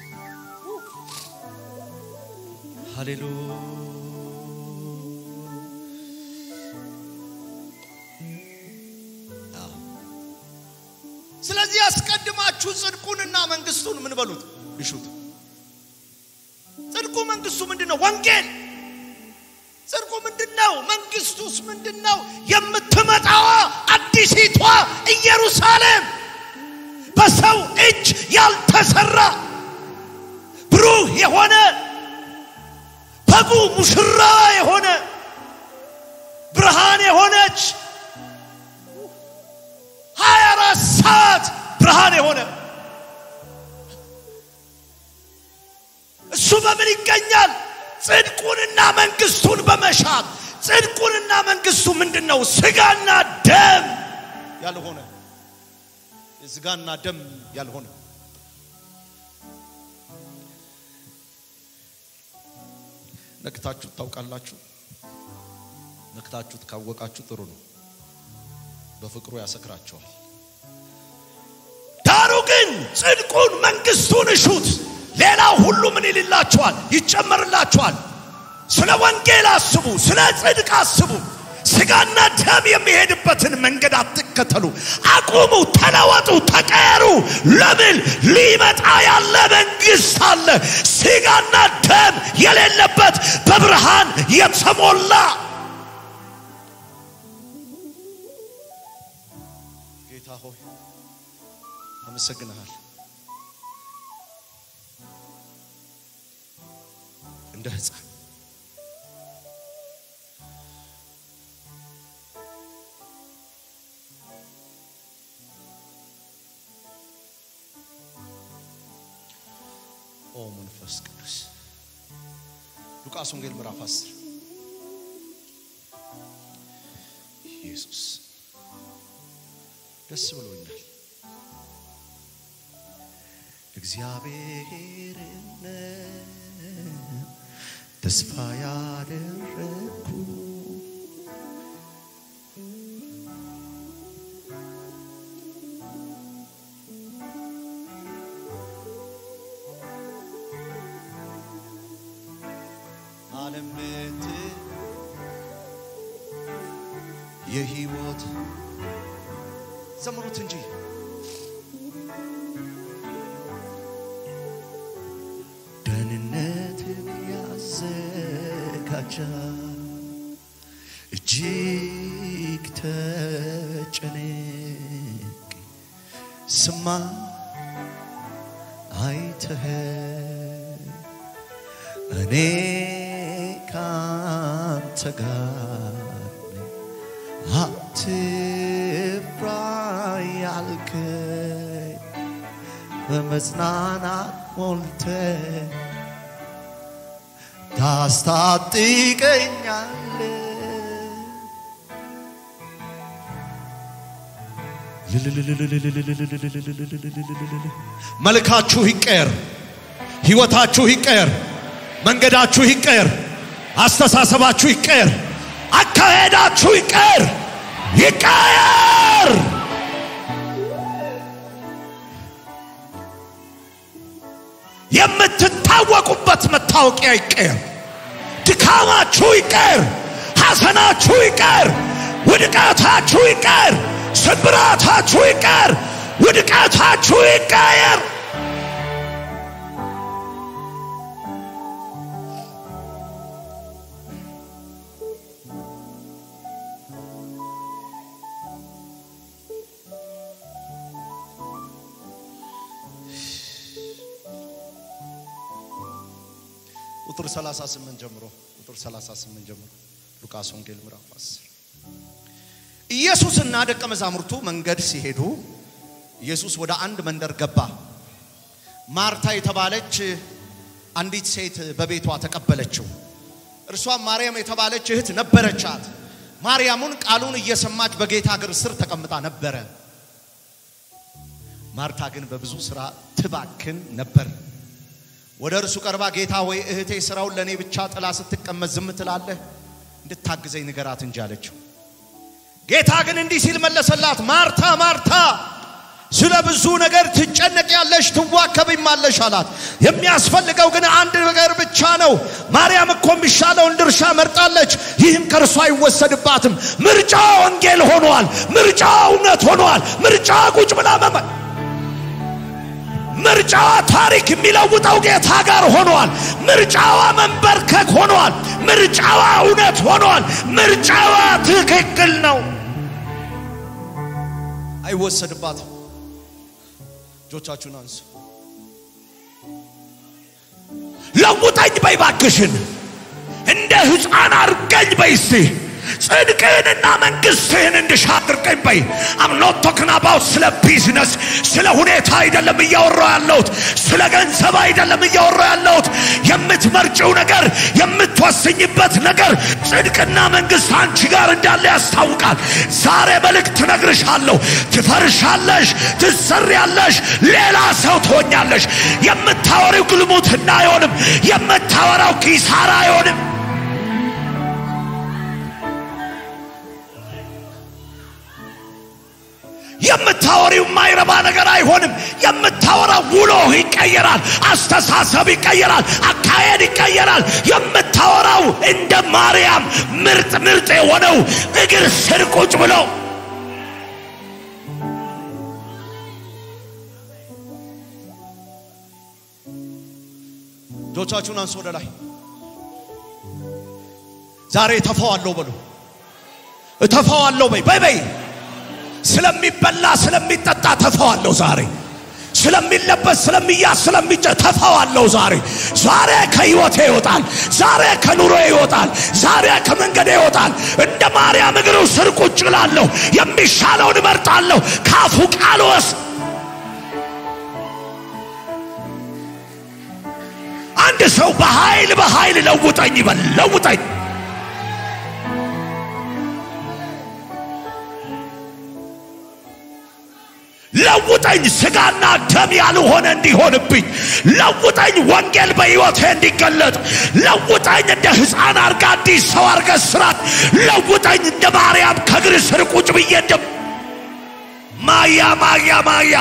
ሃሌሉያ ስለዚህ አስቀድማችሁ ጽድቁንና መንግስቱን ምን በሉት እሹት ጽድቁ መንግስቱ ምንድን ነው ወንጌል ጽድቁ ምንድን ነው መንግስቱስ ምንድን ነው የምትመጣዋ አዲሲቷ ኢየሩሳሌም በሰው እጅ ያልተሰራ ብሩህ የሆነ በጉ ሙሽራ የሆነ ብርሃን የሆነች ሀያ አራት ሰዓት ብርሃን የሆነ እሱ በምን ይገኛል? ጽድቁንና መንግስቱን በመሻት ጽድቁንና መንግስቱ ምንድን ነው? ስጋና ደም ያልሆነ የስጋና ደም ያልሆነ ነክታችሁት ታውቃላችሁ? ነክታችሁት ካወቃችሁ ጥሩ ነው። በፍቅሩ ያሰክራቸዋል። ዳሩ ግን ጽድቁን መንግስቱን እሹት፣ ሌላው ሁሉ ምን ይልላችኋል? ይጨመርላችኋል። ስለ ወንጌል አስቡ፣ ስለ ጽድቅ አስቡ። ስጋና ደም የሚሄድበትን መንገድ አትከተሉ። አቁሙ፣ ተለወጡ፣ ተቀየሩ። ለምን ሊመጣ ያለ መንግስት አለ፣ ስጋና ደም የሌለበት በብርሃን የተሞላ ጌታ ሆይ አመሰግንሃል። እንደ ሕፃን ኦ መንፈስ ቅዱስ ሉቃስ ወንጌል ምዕራፍ 10 ኢየሱስ ደስ ብሎኛል። እግዚአብሔርን ተስፋ ያደረግኩ አለምት የህይወት ዘምሩት እንጂ ደህንነትን ያዘጋጃል። እጅግ ተጨነቅ ስማ አይተህ እኔ ካንተ ጋር ነኝ። አትፍራ ያልከኝ በመጽናናት ሞልተ ታስታጥቀኛለ መልካችሁ ይቀየር፣ ህይወታችሁ ይቀየር፣ መንገዳችሁ ይቀየር፣ አስተሳሰባችሁ ይቀየር፣ አካሄዳችሁ ይቀየር ይቀየር። የምትታወቁበት መታወቂያ ይቀየር። ድካማችሁ ይቀየር፣ ሐዘናችሁ ይቀየር፣ ውድቀታችሁ ይቀየር፣ ስብራታችሁ ይቀየር፣ ውድቀታችሁ ይቀየር። ቁጥር 38 ጀምሮ ቁጥር 38 ጀምሮ ሉቃስ ወንጌል ምዕራፍ 10 ኢየሱስና ደቀ መዛሙርቱ መንገድ ሲሄዱ ኢየሱስ ወደ አንድ መንደር ገባ። ማርታ የተባለች አንዲት ሴት በቤቷ ተቀበለችው። እርሷም ማርያም የተባለች እህት ነበረቻት። ማርያሙን ቃሉን እየሰማች በጌታ እግር ስር ተቀምጣ ነበረ። ማርታ ግን በብዙ ስራ ትባክን ነበር። ወደ እርሱ ቀርባ ጌታ ወይ እህቴ ስራውን ለእኔ ብቻ ጥላ ስትቀመጥ ዝም ትላለህ? እንድታግዘኝ ንገራት እንጂ አለችው። ጌታ ግን እንዲህ ሲል መለሰላት፣ ማርታ ማርታ ስለ ብዙ ነገር ትጨነቂያለሽ፣ ትዋከብማለሽ አላት። የሚያስፈልገው ግን አንድ ነገር ብቻ ነው። ማርያም እኮ የሚሻለውን ድርሻ መርጣለች፣ ይህም ከእርሷ አይወሰድባትም። ምርጫ ወንጌል ሆኗል። ምርጫ እውነት ሆኗል። ምርጫ ቁጭ ብላ መመ ምርጫዋ ታሪክ የሚለውጠው ጌታ ጋር ሆኗል። ምርጫዋ መንበርከክ ሆኗል። ምርጫዋ እውነት ሆኗል። ምርጫዋ ትክክል ነው። አይወሰድባትም። እጆቻችሁን አንሱ። ለውጠኝ በይ ባክሽን እንደ ሕፃን አርገኝ በይ እስቲ ጽድቅህንና መንግሥትህን እንድሻ አድርገኝ በይ አምኖት ቶክን አባውት ስለ ቢዝነስ ስለ ሁኔታ አይደለም እያወራው ያለሁት ስለ ገንዘብ አይደለም እያወራው ያለሁት የምትመርጭው ነገር የምትወስኝበት ነገር ጽድቅና መንግሥት አንቺ ጋር እንዳለ ያስታውቃል ዛሬ መልእክት ትነግርሻለሁ ትፈርሻለሽ ትሰሪያለሽ ሌላ ሰው ትሆኛለሽ የምታወሪው ግልሙትና አይሆንም የምታወራው ኪሳራ አይሆንም የምታወሪው የማይረባ ነገር አይሆንም። የምታወራው ውሎ ይቀየራል፣ አስተሳሰብ ይቀየራል፣ አካሄድ ይቀየራል። የምታወራው እንደ ማርያም ምርጥ ምርጥ የሆነው እግር ስር ቁጭ ብለው እጆቻችሁን አንሱ ወደ ላይ። ዛሬ እተፋዋለሁ በሉ። እተፋዋለሁ በይ በይ በይ ስለሚበላ ስለሚጠጣ ተፋዋለሁ ዛሬ ስለሚለበስ ስለሚያዝ ስለሚጨ ተፋዋለሁ ዛሬ ዛሬ ከህይወቴ ይወጣል ዛሬ ከኑሮ ይወጣል ዛሬ ከመንገዴ ይወጣል እንደ ማርያም እግሩ ስር ቁጭ እላለሁ የሚሻለውን እመርጣለሁ ካፉ ቃል ወስ አንድ ሰው በኃይል በኃይል ለውጠኝ ይበል ለውጠኝ ለውጠኝ ስጋና ደም ያልሆነ እንዲሆንብኝ ለውጠኝ ወንጌል በሕይወቴ እንዲገለጥ ለውጠኝ እንደ ሕፃን አርጋ አዲስ ሰው አርገ ስራት ለውጠኝ እንደ ማርያም ከእግር ስር ቁጭ ብዬ እንደ ማያ ማያ ማያ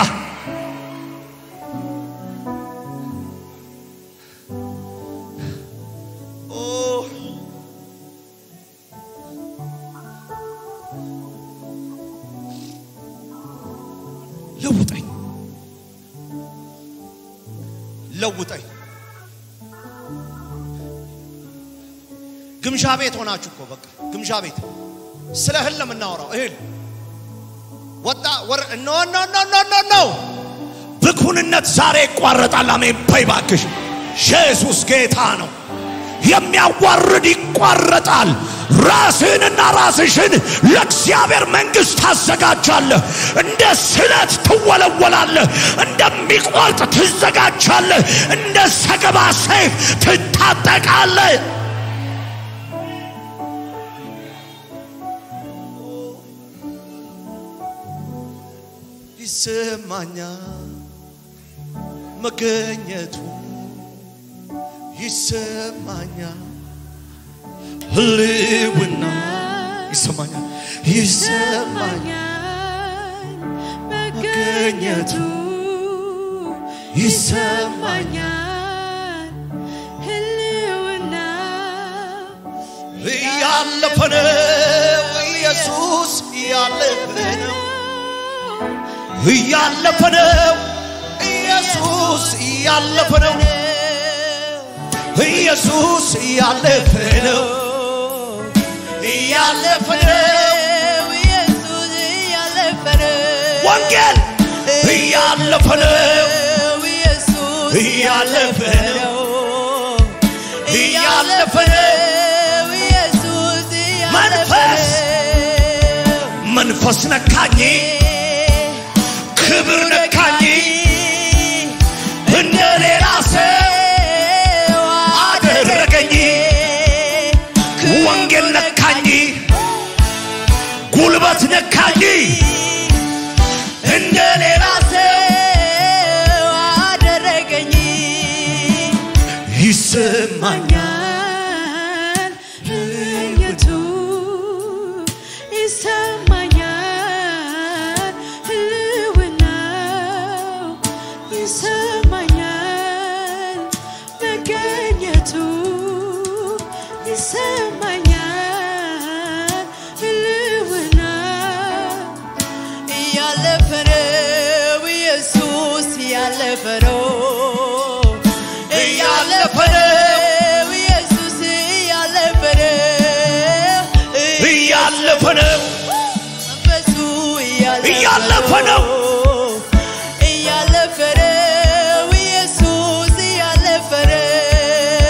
ኦ ለውጠኝ ለውጠኝ። ግምዣ ቤት ሆናችሁ እኮ በቃ ግምዣ ቤት ስለ እህል ነው የምናወራው። እህል ወጣ ወር ኖ ኖ ኖ ኖ ኖ ኖ ብኩንነት ዛሬ ይቋረጣል። አሜን በይ ባክሽ። ኢየሱስ ጌታ ነው። የሚያዋርድ ይቋረጣል። ራስህንና ራስሽን ለእግዚአብሔር መንግሥት ታዘጋጃለህ። እንደ ስለት ትወለወላለህ። እንደሚቆርጥ ትዘጋጃለህ። እንደ ሰገባ ሰይፍ ትታጠቃለህ። ይሰማኛል መገኘቱ ይሰማኛል ህልውና ይሰማኛል ይሰማኛል መገኘቱ ይሰማኛል ህልውና እያለፈ ነው ኢየሱስ እያለፈ ነው እያለፈ ነው ኢየሱስ እያለፈ ነው ኢየሱስ እያለፈ ነው እያለፈ ነው ኢየሱስ እያለፈ ነው ወንጌል እያለፈ ነው ኢየሱስ እያለፈ ነው እያለፈ ነው ኢየሱስ መንፈስ መንፈስ ነካኝ፣ ክብር ነካኝ፣ እንደ ሌላ ሰው አደረገኝ። ወንጌል ነካኝ፣ ጉልበት ነካኝ፣ እንደ ሌላ ሰው አደረገኝ ይሰማኛል ይሰማኛል ህይወቱ ይሰማኛል ህልውናው ይሰማኛል መገኘቱ ይሰማኛል ህልውናው እያለፈ ነው ኢየሱስ እያለፈ ነው እያለፈ ነው ኢየሱስ እያለፈ ነው እያለፈ ነው መንፈሱ እያለፈ ነው። እያለፈ ነው ኢየሱስ እያለፈ ነው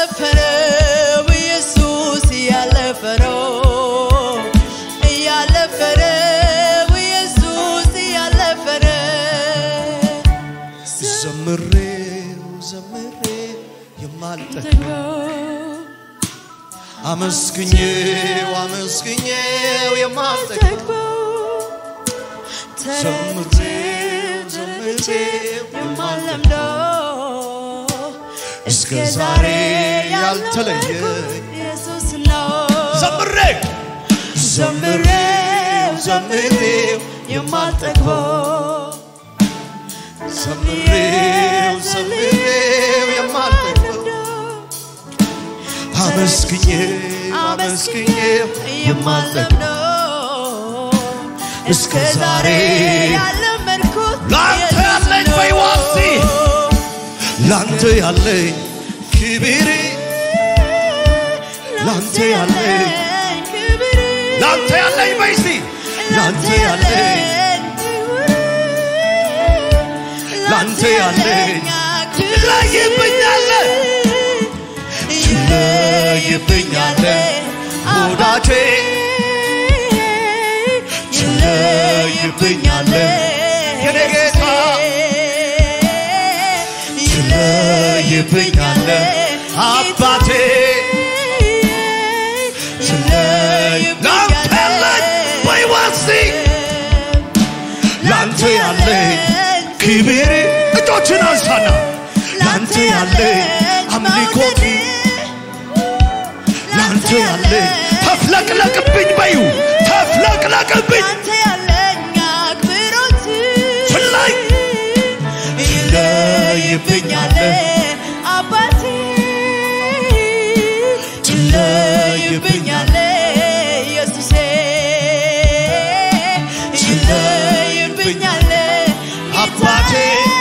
እያለፈ ነው ኢየሱስ እያለፈ ነው እያለፈ ነው ኢየሱስ እያለፈ ነው ዘምሬው ዘምሬ የማልጠግበው አመስግኜው አመስግኜው የማልጠግበው ዘምሬው ዘምሬው እስከ ዛሬ ያልተለየኝ ኢየሱስ ነው ዘምሬ ዘምሬው ዘምሬው የማልጠግበው ዘምሬው ዘምሬው የማልጠግበው አመስግኜው አመስግኜው የማልጠግበው እስከ ዛሬ ያለመድኩት ላንተ ያለኝ በሕይወቴ ላንተ ያለኝ ክብር ላንተ ያለኝ ክብር ላንተ ያለኝ በይሲ ላንተ ያለኝ ላንተ ያለኝ ትለይብኛለህ ትለይብኛለህ ወዳጄ ትለይብኛለህ የኔ ጌታ ትለይብኛለህ አባቴ ላንተ ያለኝ በሕይወቴ ላንተ ያለኝ ክብር እጆችን አንሳና ላንተ ያለኝ አምልኮት ላንተ ያለኝ ተፍለቅለቅብኝ በዩ ተፍለቅለቅብኝ ላንተ ያለኝ አክብሮት ፍላይ ትለይብኛለህ አባቴ ትለይብኛለህ ኢየሱሴ ይለይብኛለህ አባቴ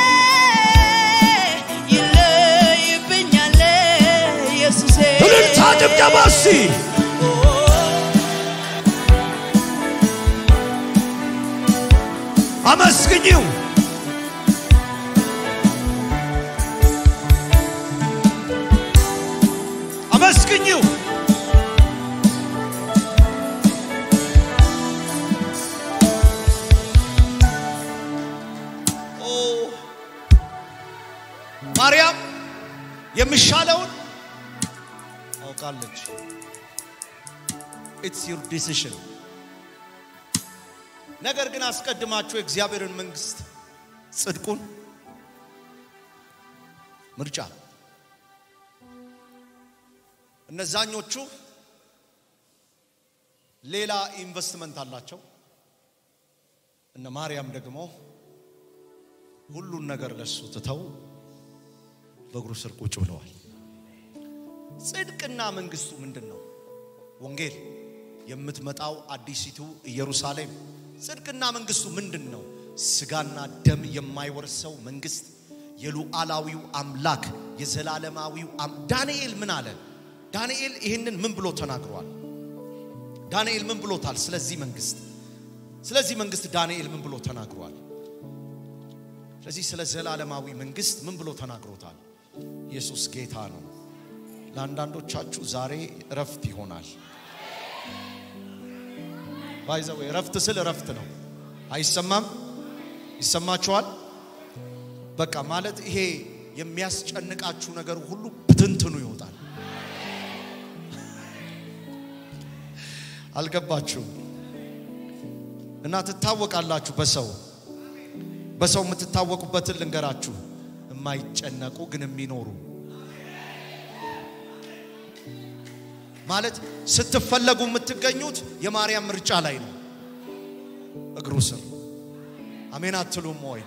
ይለይብኛለህ ኢየሱሴ እልልታ ጭብጨባ እስቲ አመስግኝው አመስግኝው ኦ ማርያም የሚሻለውን አውቃለች። ኢትስ ዩር ዲሲሽን። ነገር ግን አስቀድማችሁ የእግዚአብሔርን መንግስት ጽድቁን ምርጫ እነዛኞቹ ሌላ ኢንቨስትመንት አላቸው። እነ ማርያም ደግሞ ሁሉን ነገር ለሱ ትተው በእግሩ ስር ቁጭ ብለዋል። ጽድቅና መንግስቱ ምንድን ነው? ወንጌል የምትመጣው አዲሲቱ ኢየሩሳሌም። ጽድቅና መንግስቱ ምንድን ነው? ስጋና ደም የማይወርሰው መንግስት፣ የሉዓላዊው አምላክ የዘላለማዊው አም- ዳንኤል ምን አለ? ዳንኤል ይህንን ምን ብሎ ተናግሯል? ዳንኤል ምን ብሎታል? ስለዚህ መንግስት ስለዚህ መንግስት ዳንኤል ምን ብሎ ተናግሯል? ስለዚህ ስለ ዘላለማዊ መንግስት ምን ብሎ ተናግሮታል? ኢየሱስ ጌታ ነው። ለአንዳንዶቻችሁ ዛሬ እረፍት ይሆናል። ባይዘው እረፍት ስል እረፍት ነው። አይሰማም? ይሰማችኋል? በቃ ማለት ይሄ የሚያስጨንቃችሁ ነገር ሁሉ ብትንትኑ ይወጣል። አልገባችሁም? እና ትታወቃላችሁ በሰው በሰው የምትታወቁበትን ልንገራችሁ። የማይጨነቁ ግን የሚኖሩ ማለት ስትፈለጉ የምትገኙት የማርያም ምርጫ ላይ ነው፣ እግሩ ስር። አሜን አትሉም ወይ?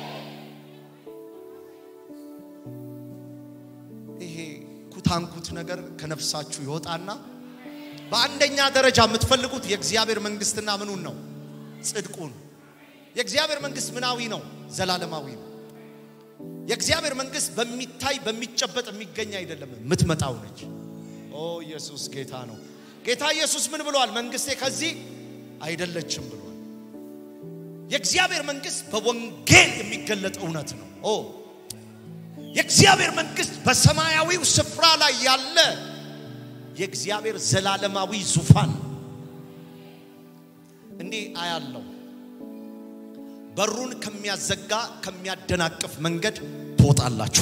ይሄ ኩታንኩት ነገር ከነፍሳችሁ ይወጣና በአንደኛ ደረጃ የምትፈልጉት የእግዚአብሔር መንግስትና ምኑን ነው? ጽድቁን። የእግዚአብሔር መንግስት ምናዊ ነው? ዘላለማዊ ነው። የእግዚአብሔር መንግስት በሚታይ በሚጨበጥ የሚገኝ አይደለም፣ የምትመጣው ነች። ኦ ኢየሱስ ጌታ ነው። ጌታ ኢየሱስ ምን ብሏል? መንግስቴ ከዚህ አይደለችም ብሏል። የእግዚአብሔር መንግስት በወንጌል የሚገለጥ እውነት ነው። ኦ የእግዚአብሔር መንግስት በሰማያዊው ስፍራ ላይ ያለ የእግዚአብሔር ዘላለማዊ ዙፋን እንዲህ አያለው። በሩን ከሚያዘጋ ከሚያደናቅፍ መንገድ ትወጣላችሁ።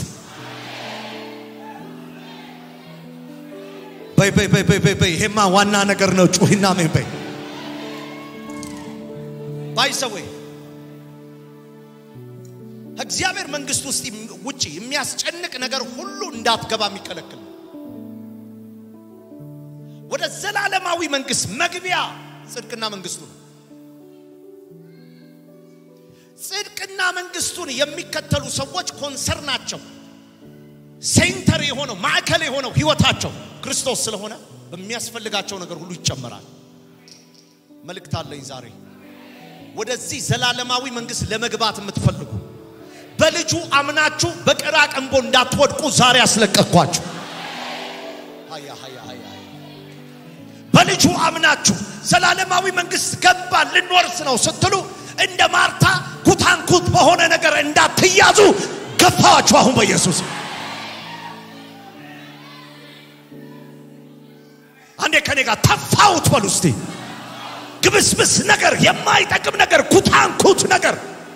በይ በይ በይ በይ በይ በይ ይሄማ ዋና ነገር ነው። ጩሂና ምን በይ ባይሰዌ እግዚአብሔር መንግስት ውስጥ ውጪ የሚያስጨንቅ ነገር ሁሉ እንዳትገባ የሚከለክል ነው። ወደ ዘላለማዊ መንግስት መግቢያ ጽድቅና መንግስቱ ነው። ጽድቅና መንግስቱን የሚከተሉ ሰዎች ኮንሰርናቸው ሴንተር የሆነው ማዕከል የሆነው ህይወታቸው ክርስቶስ ስለሆነ በሚያስፈልጋቸው ነገር ሁሉ ይጨመራል። መልእክት አለኝ ዛሬ ወደዚህ ዘላለማዊ መንግስት ለመግባት የምትፈልጉ በልጁ አምናችሁ በቅራ ቀንቦ እንዳትወድቁ ዛሬ አስለቀቅኳችሁ። ሃያ ሃያ ሃያ ሃያ። በልጁ አምናችሁ ዘላለማዊ መንግስት ገባ ልንወርስ ነው ስትሉ እንደ ማርታ ኩታንኩት በሆነ ነገር እንዳትያዙ ገፋዋችሁ። አሁን በኢየሱስ አንዴ ከኔ ጋር ተፋውት በሉ እስቲ። ግብስብስ ነገር፣ የማይጠቅም ነገር፣ ኩታንኩት ነገር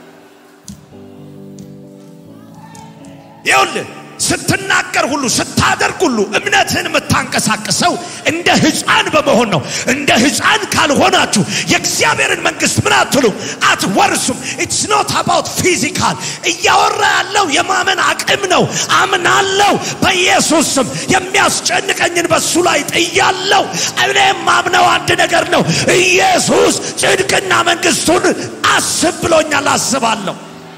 ይኸውልህ ስትናገር ሁሉ ስታደርግ ሁሉ እምነትህን የምታንቀሳቅሰው እንደ ህፃን በመሆን ነው። እንደ ህፃን ካልሆናችሁ የእግዚአብሔርን መንግስት ምን አትሉም፣ አትወርሱም። ኢትስ ኖት አባውት ፊዚካል። እያወራ ያለው የማመን አቅም ነው። አምናለው በኢየሱስ ስም የሚያስጨንቀኝን በሱ ላይ ጥያለው። እኔም ማምነው አንድ ነገር ነው። ኢየሱስ ጽድቅና መንግስቱን አስብ ብሎኛል፣ አስባለሁ።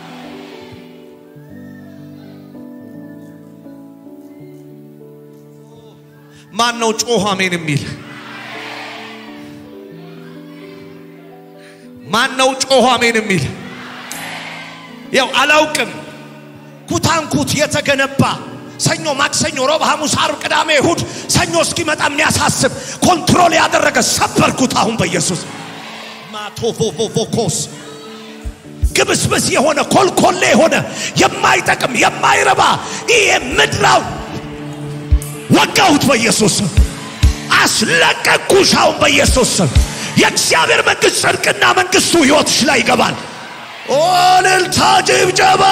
ማን ነው ጮኸ አሜን የሚል? ማን ነው ጮኸ አሜን የሚል? ያው አላውቅም። ኩታንኩት የተገነባ ሰኞ፣ ማክሰኞ፣ ሮብ፣ ሐሙስ፣ ዓርብ፣ ቅዳሜ፣ እሁድ ሰኞ እስኪመጣ የሚያሳስብ ኮንትሮል ያደረገ ሰበርኩት አሁን በኢየሱስ ማቶቮቮቮኮስ ግብስብስ የሆነ ኮልኮሌ የሆነ የማይጠቅም የማይረባ ይሄ ምድራው ወጋሁት በኢየሱስ ስም። አስለቀቅኩሽ አሁን በኢየሱስ ስም። የእግዚአብሔር መንግስት ጽድቅና መንግስቱ ህይወትሽ ላይ ይገባል። ኦ እልልታ፣ ጭብጨባ።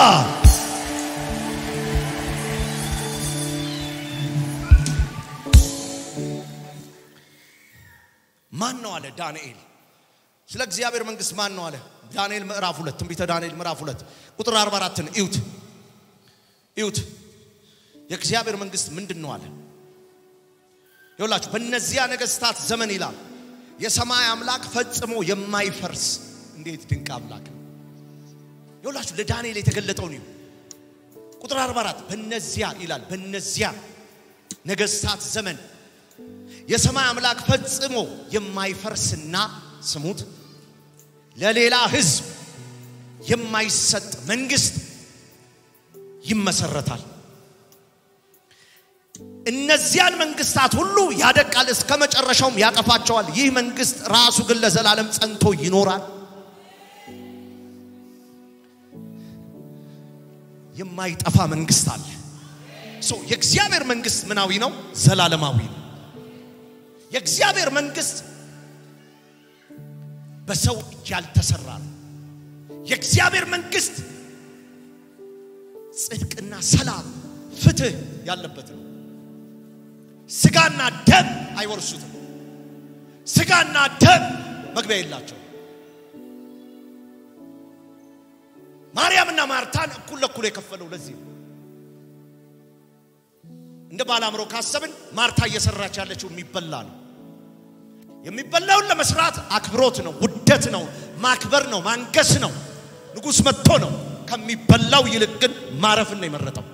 ማን ነው አለ ዳንኤል። ስለ እግዚአብሔር መንግስት ማን ነው አለ ዳንኤል ምዕራፍ ሁለት ትንቢተ ዳንኤል ምዕራፍ ሁለት ቁጥር 44ን እዩት እዩት። የእግዚአብሔር መንግስት ምንድን ነው አለ ይውላችሁ በእነዚያ ነገስታት ዘመን ይላል የሰማይ አምላክ ፈጽሞ የማይፈርስ እንዴት ድንቅ አምላክ ነው ይውላችሁ ለዳንኤል የተገለጠው ነው ቁጥር 44 በእነዚያ ይላል በእነዚያ ነገስታት ዘመን የሰማይ አምላክ ፈጽሞ የማይፈርስና ስሙት ለሌላ ህዝብ የማይሰጥ መንግስት ይመሰረታል እነዚያን መንግስታት ሁሉ ያደቃል፣ እስከ መጨረሻውም ያጠፋቸዋል። ይህ መንግስት ራሱ ግን ለዘላለም ጸንቶ ይኖራል። የማይጠፋ መንግስት አለ። ሶ የእግዚአብሔር መንግስት ምናዊ ነው? ዘላለማዊ ነው። የእግዚአብሔር መንግስት በሰው እጅ ያልተሰራ ነው። የእግዚአብሔር መንግስት ጽድቅና ሰላም፣ ፍትህ ያለበት ነው። ስጋና ደም አይወርሱትም። ስጋና ደም መግቢያ የላቸው። ማርያምና ማርታን እኩል ለኩል የከፈለው ለዚህ ነው። እንደ ባላምሮ ካሰብን ማርታ እየሰራች ያለችው የሚበላ ነው። የሚበላውን ለመስራት አክብሮት ነው፣ ውደት ነው፣ ማክበር ነው፣ ማንገስ ነው። ንጉሥ መጥቶ ነው። ከሚበላው ይልቅ ግን ማረፍን ነው የመረጠው።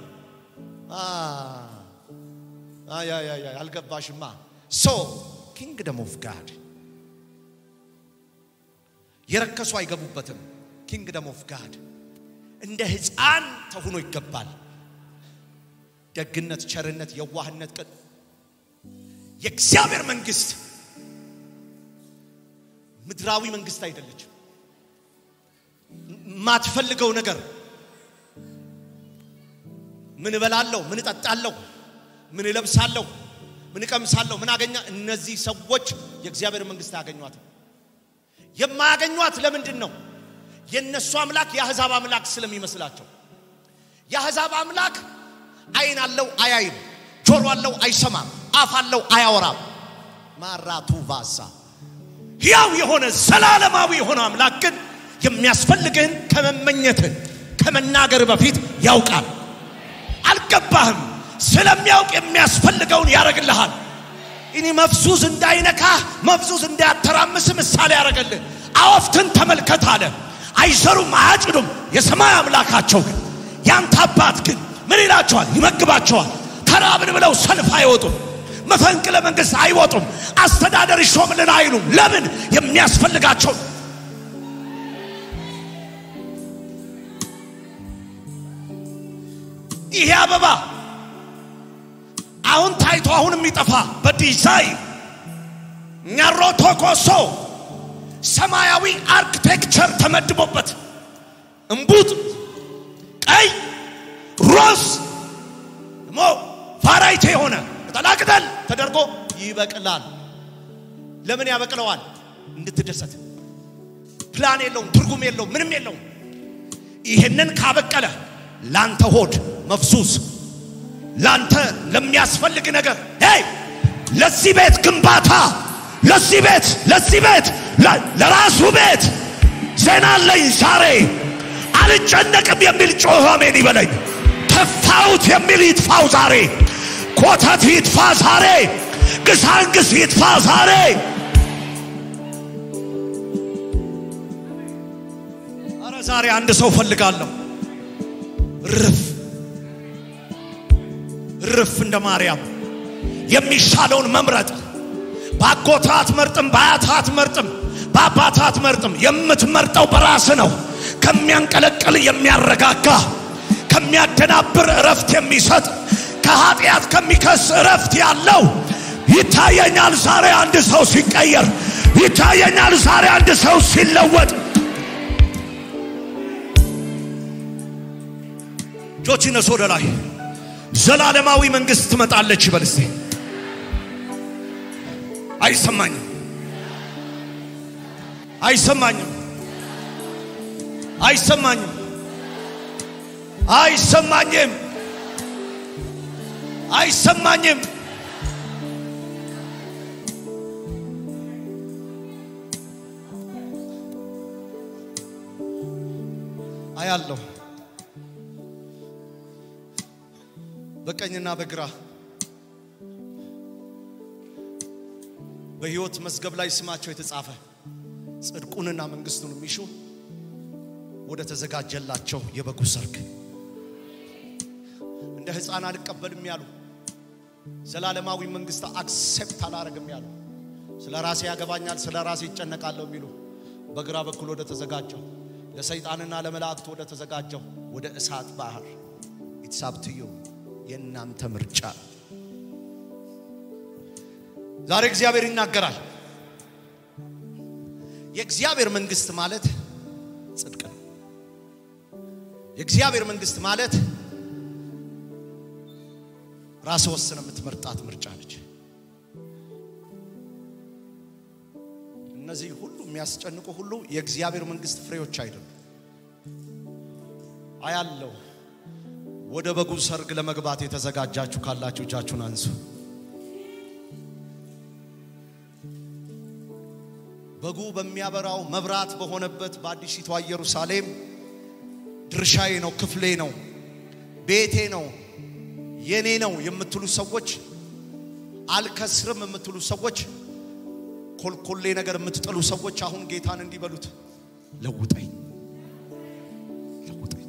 አልገባሽማ። ሶ ኪንግደም ኦፍ ጋድ የረከሱ አይገቡበትም። ኪንግደም ኦፍ ጋድ እንደ ሕፃን ተሆኖ ይገባል። ደግነት፣ ቸርነት፣ የዋህነት ቅን የእግዚአብሔር መንግስት ምድራዊ መንግስት አይደለችም። የማትፈልገው ነገር ምን እበላለሁ፣ ምን እጠጣለሁ፣ ምን እለብሳለሁ፣ ምን እቀምሳለሁ፣ ምን አገኛ። እነዚህ ሰዎች የእግዚአብሔር መንግስት አያገኟትም። የማያገኟት ለምንድን ነው? የእነሱ አምላክ የአሕዛብ አምላክ ስለሚመስላቸው። የአሕዛብ አምላክ አይን አለው አያይም፣ ጆሮ አለው አይሰማም፣ አፍ አለው አያወራም። ማራቱ ቫሳ ሕያው የሆነ ዘላለማዊ የሆነ አምላክ ግን የሚያስፈልግህን ከመመኘትህ ከመናገር በፊት ያውቃል። አልገባህም። ስለሚያውቅ የሚያስፈልገውን ያደርግልሃል። እኔ መፍዙዝ እንዳይነካህ መፍዙዝ እንዳያተራምስ ምሳሌ ያደረገልህ አወፍትን ተመልከት አለ። አይዘሩም አያጭዱም፣ የሰማይ አምላካቸው ግን ያንተ አባት ግን ምን ይላቸዋል? ይመግባቸዋል። ተራብን ብለው ሰልፍ አይወጡም። መፈንቅለ መንግስት አይወጡም። አስተዳደር ይሾምልን አይሉም። ለምን? የሚያስፈልጋቸው ይሄ አበባ አሁን ታይቶ አሁን የሚጠፋ በዲዛይን ኛሮቶ ኮሶ ሰማያዊ አርክቴክቸር ተመድቦበት እምቡጥ ቀይ ሮዝ ደግሞ ቫራይቲ የሆነ ቅጠላቅጠል ተደርጎ ይበቅላል። ለምን ያበቅለዋል? እንድትደሰት። ፕላን የለውም፣ ትርጉም የለውም፣ ምንም የለውም። ይህንን ካበቀለ ላንተ ሆድ መፍሱስ ላንተ ለሚያስፈልግ ነገር ሄይ ለዚህ ቤት ግንባታ ለዚህ ቤት ለዚህ ቤት ለራሱ ቤት ዜና አለኝ ዛሬ አልጨነቅም የሚል ጮኸ አሜን ይበለኝ። ተፋውት የሚል ይጥፋው ዛሬ። ኮተት ይጥፋ ዛሬ። ግሳንግስ ይጥፋ ዛሬ። አረ ዛሬ አንድ ሰው ፈልጋለሁ። ርፍ ርፍ እንደ ማርያም የሚሻለውን መምረጥ በአጎታ አትመርጥም፣ በአያት አትመርጥም፣ በአባት አትመርጥም። የምትመርጠው በራስ ነው። ከሚያንቀለቅል የሚያረጋጋ፣ ከሚያደናብር እረፍት የሚሰጥ፣ ከኃጢአት ከሚከስ እረፍት ያለው ይታየኛል። ዛሬ አንድ ሰው ሲቀየር ይታየኛል። ዛሬ አንድ ሰው ሲለወጥ እጆች ይነሱ ወደ ላይ። ዘላለማዊ መንግስት ትመጣለች ይበል እስቲ። አይሰማኝም፣ አይሰማኝም፣ አይሰማኝም፣ አይሰማኝም፣ አይሰማኝም። አያለሁ በቀኝና በግራ በሕይወት መዝገብ ላይ ስማቸው የተጻፈ ጽድቁንና መንግስቱን የሚሹ ወደ ተዘጋጀላቸው የበጉ ሰርግ እንደ ሕፃን አልቀበልም ያሉ ዘላለማዊ መንግስት አክሴፕት አላረግም ያሉ ስለ ራሴ ያገባኛል፣ ስለ ራሴ ይጨነቃለሁ የሚሉ በግራ በኩል ወደ ተዘጋጀው ለሰይጣንና ለመላእክቱ ወደ ተዘጋጀው ወደ እሳት ባህር ኢትሳብትዩ የእናንተ ምርጫ። ዛሬ እግዚአብሔር ይናገራል። የእግዚአብሔር መንግስት ማለት ጽድቅ ነው። የእግዚአብሔር መንግስት ማለት ራስ ወስነ የምትመርጣት ምርጫ ነች። እነዚህ ሁሉ የሚያስጨንቁ ሁሉ የእግዚአብሔር መንግስት ፍሬዎች አይደሉም። አያለው ወደ በጉ ሰርግ ለመግባት የተዘጋጃችሁ ካላችሁ እጃችሁን አንሱ። በጉ በሚያበራው መብራት በሆነበት በአዲሲቷ ኢየሩሳሌም ድርሻዬ ነው፣ ክፍሌ ነው፣ ቤቴ ነው፣ የኔ ነው የምትሉ ሰዎች፣ አልከስርም የምትሉ ሰዎች፣ ኮልኮሌ ነገር የምትጥሉ ሰዎች አሁን ጌታን እንዲበሉት ለውጠኝ ለውጠኝ።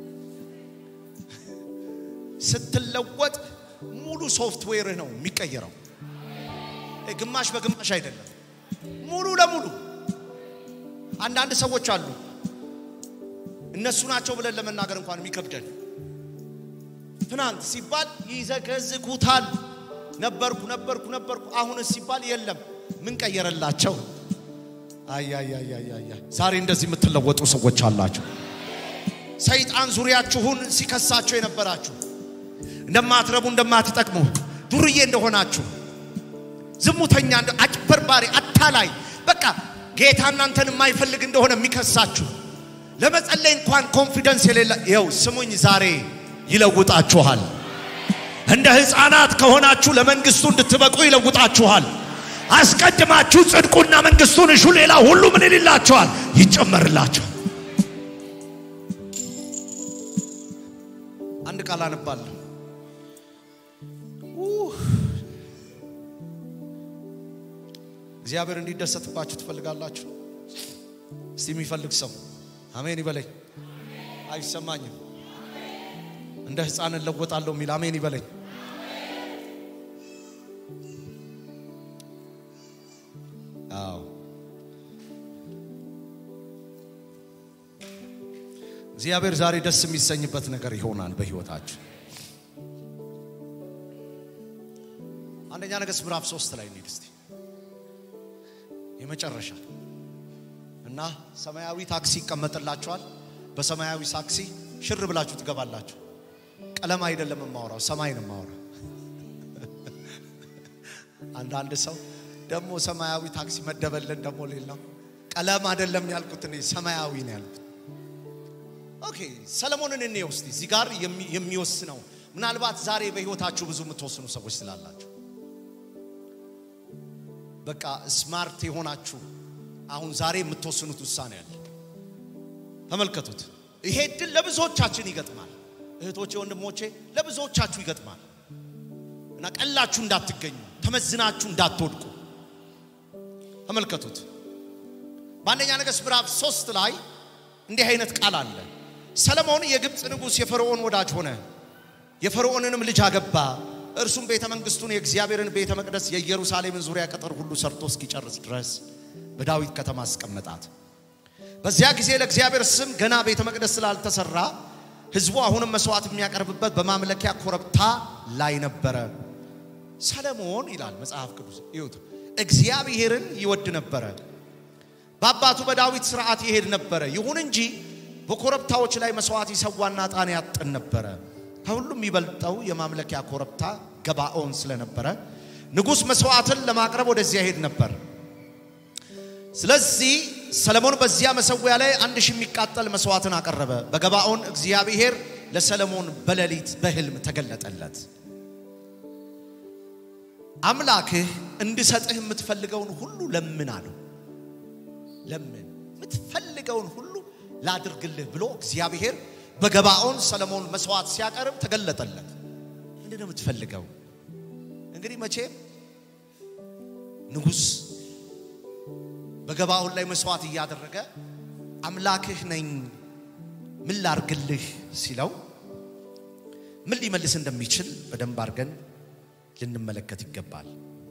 ስትለወጥ ሙሉ ሶፍትዌርህ ነው የሚቀየረው፣ ግማሽ በግማሽ አይደለም። ሙሉ ለሙሉ አንዳንድ ሰዎች አሉ እነሱ ናቸው ብለን ለመናገር እንኳን የሚከብደን ትናንት ሲባል ይዘገዝኩታል ነበርኩ ነበርኩ ነበርኩ አሁንስ ሲባል የለም ምን ቀየረላቸው አያያያያያ ዛሬ እንደዚህ የምትለወጡ ሰዎች አላችሁ ሰይጣን ዙሪያችሁን ሲከሳቸው የነበራችሁ እንደማትረቡ እንደማትጠቅሙ ዱርዬ እንደሆናችሁ ዝሙተኛ እንደ አጭበርባሪ አታላይ በቃ ጌታ እናንተን የማይፈልግ እንደሆነ የሚከሳችሁ ለመጸለይ እንኳን ኮንፊደንስ የሌለ ይኸው ስሙኝ ዛሬ ይለውጣችኋል እንደ ሕፃናት ከሆናችሁ ለመንግስቱ እንድትበቁ ይለውጣችኋል አስቀድማችሁ ጽድቁና መንግስቱን እሹ ሌላ ሁሉ ምን ይልላችኋል ይጨመርላችኋል አንድ ቃል አነባለሁ እግዚአብሔር እንዲደሰትባችሁ ትፈልጋላችሁ? እስቲ የሚፈልግ ሰው አሜን ይበለኝ። አይሰማኝም። እንደ ሕፃን እለወጣለሁ የሚል አሜን ይበለኝ። አዎ እግዚአብሔር ዛሬ ደስ የሚሰኝበት ነገር ይሆናል በህይወታችሁ። አንደኛ ነገሥት ምዕራፍ ሶስት ላይ እንሂድ እስቲ የመጨረሻ እና ሰማያዊ ታክሲ ይቀመጥላችኋል። በሰማያዊ ታክሲ ሽር ብላችሁ ትገባላችሁ። ቀለም አይደለም የማወራው፣ ሰማይ ነው የማወራው። አንዳንድ ሰው ደግሞ ሰማያዊ ታክሲ መደበልን ደግሞ ሌላው ቀለም አይደለም ያልኩት እኔ ሰማያዊ ነው ያልኩት። ኦኬ ሰለሞንን እኔ ውስጥ እዚህ ጋር የሚ- የሚወስነው ምናልባት ዛሬ በህይወታችሁ ብዙ የምትወስኑ ሰዎች ስላላችሁ በቃ ስማርት የሆናችሁ አሁን ዛሬ የምትወስኑት ውሳኔ አለ። ተመልከቱት። ይሄ እድል ለብዙዎቻችን ይገጥማል። እህቶቼ፣ ወንድሞቼ ለብዙዎቻችሁ ይገጥማል እና ቀላችሁ እንዳትገኙ፣ ተመዝናችሁ እንዳትወድቁ ተመልከቱት። በአንደኛ ነገሥት ምዕራፍ ሶስት ላይ እንዲህ አይነት ቃል አለ። ሰለሞን የግብፅ ንጉሥ የፈርዖን ወዳጅ ሆነ፣ የፈርዖንንም ልጅ አገባ። እርሱም ቤተ መንግስቱን የእግዚአብሔርን ቤተ መቅደስ የኢየሩሳሌምን ዙሪያ ቅጥር ሁሉ ሰርቶ እስኪጨርስ ድረስ በዳዊት ከተማ አስቀመጣት። በዚያ ጊዜ ለእግዚአብሔር ስም ገና ቤተ መቅደስ ስላልተሰራ ሕዝቡ አሁንም መስዋዕት የሚያቀርብበት በማምለኪያ ኮረብታ ላይ ነበረ። ሰለሞን ይላል መጽሐፍ ቅዱስ ይሁት እግዚአብሔርን ይወድ ነበረ፣ በአባቱ በዳዊት ስርዓት ይሄድ ነበረ። ይሁን እንጂ በኮረብታዎች ላይ መስዋዕት ይሰዋና ዕጣን ያጥን ነበረ። ከሁሉም የሚበልጠው የማምለኪያ ኮረብታ ገባኦን ስለነበረ ንጉሥ መስዋዕትን ለማቅረብ ወደዚያ ይሄድ ነበር። ስለዚህ ሰለሞን በዚያ መሰዊያ ላይ አንድ ሺህ የሚቃጠል መስዋዕትን አቀረበ። በገባኦን እግዚአብሔር ለሰለሞን በሌሊት በሕልም ተገለጠለት። አምላክህ እንድሰጥህ የምትፈልገውን ሁሉ ለምን አለው። ለምን የምትፈልገውን ሁሉ ላድርግልህ ብሎ እግዚአብሔር በገባኦን ሰለሞን መስዋዕት ሲያቀርብ ተገለጠለት። ምንድን ነው የምትፈልገው? እንግዲህ መቼም ንጉሥ በገባኦን ላይ መስዋዕት እያደረገ አምላክህ ነኝ ምን ላርግልህ ሲለው ምን ሊመልስ እንደሚችል በደንብ አድርገን ልንመለከት ይገባል።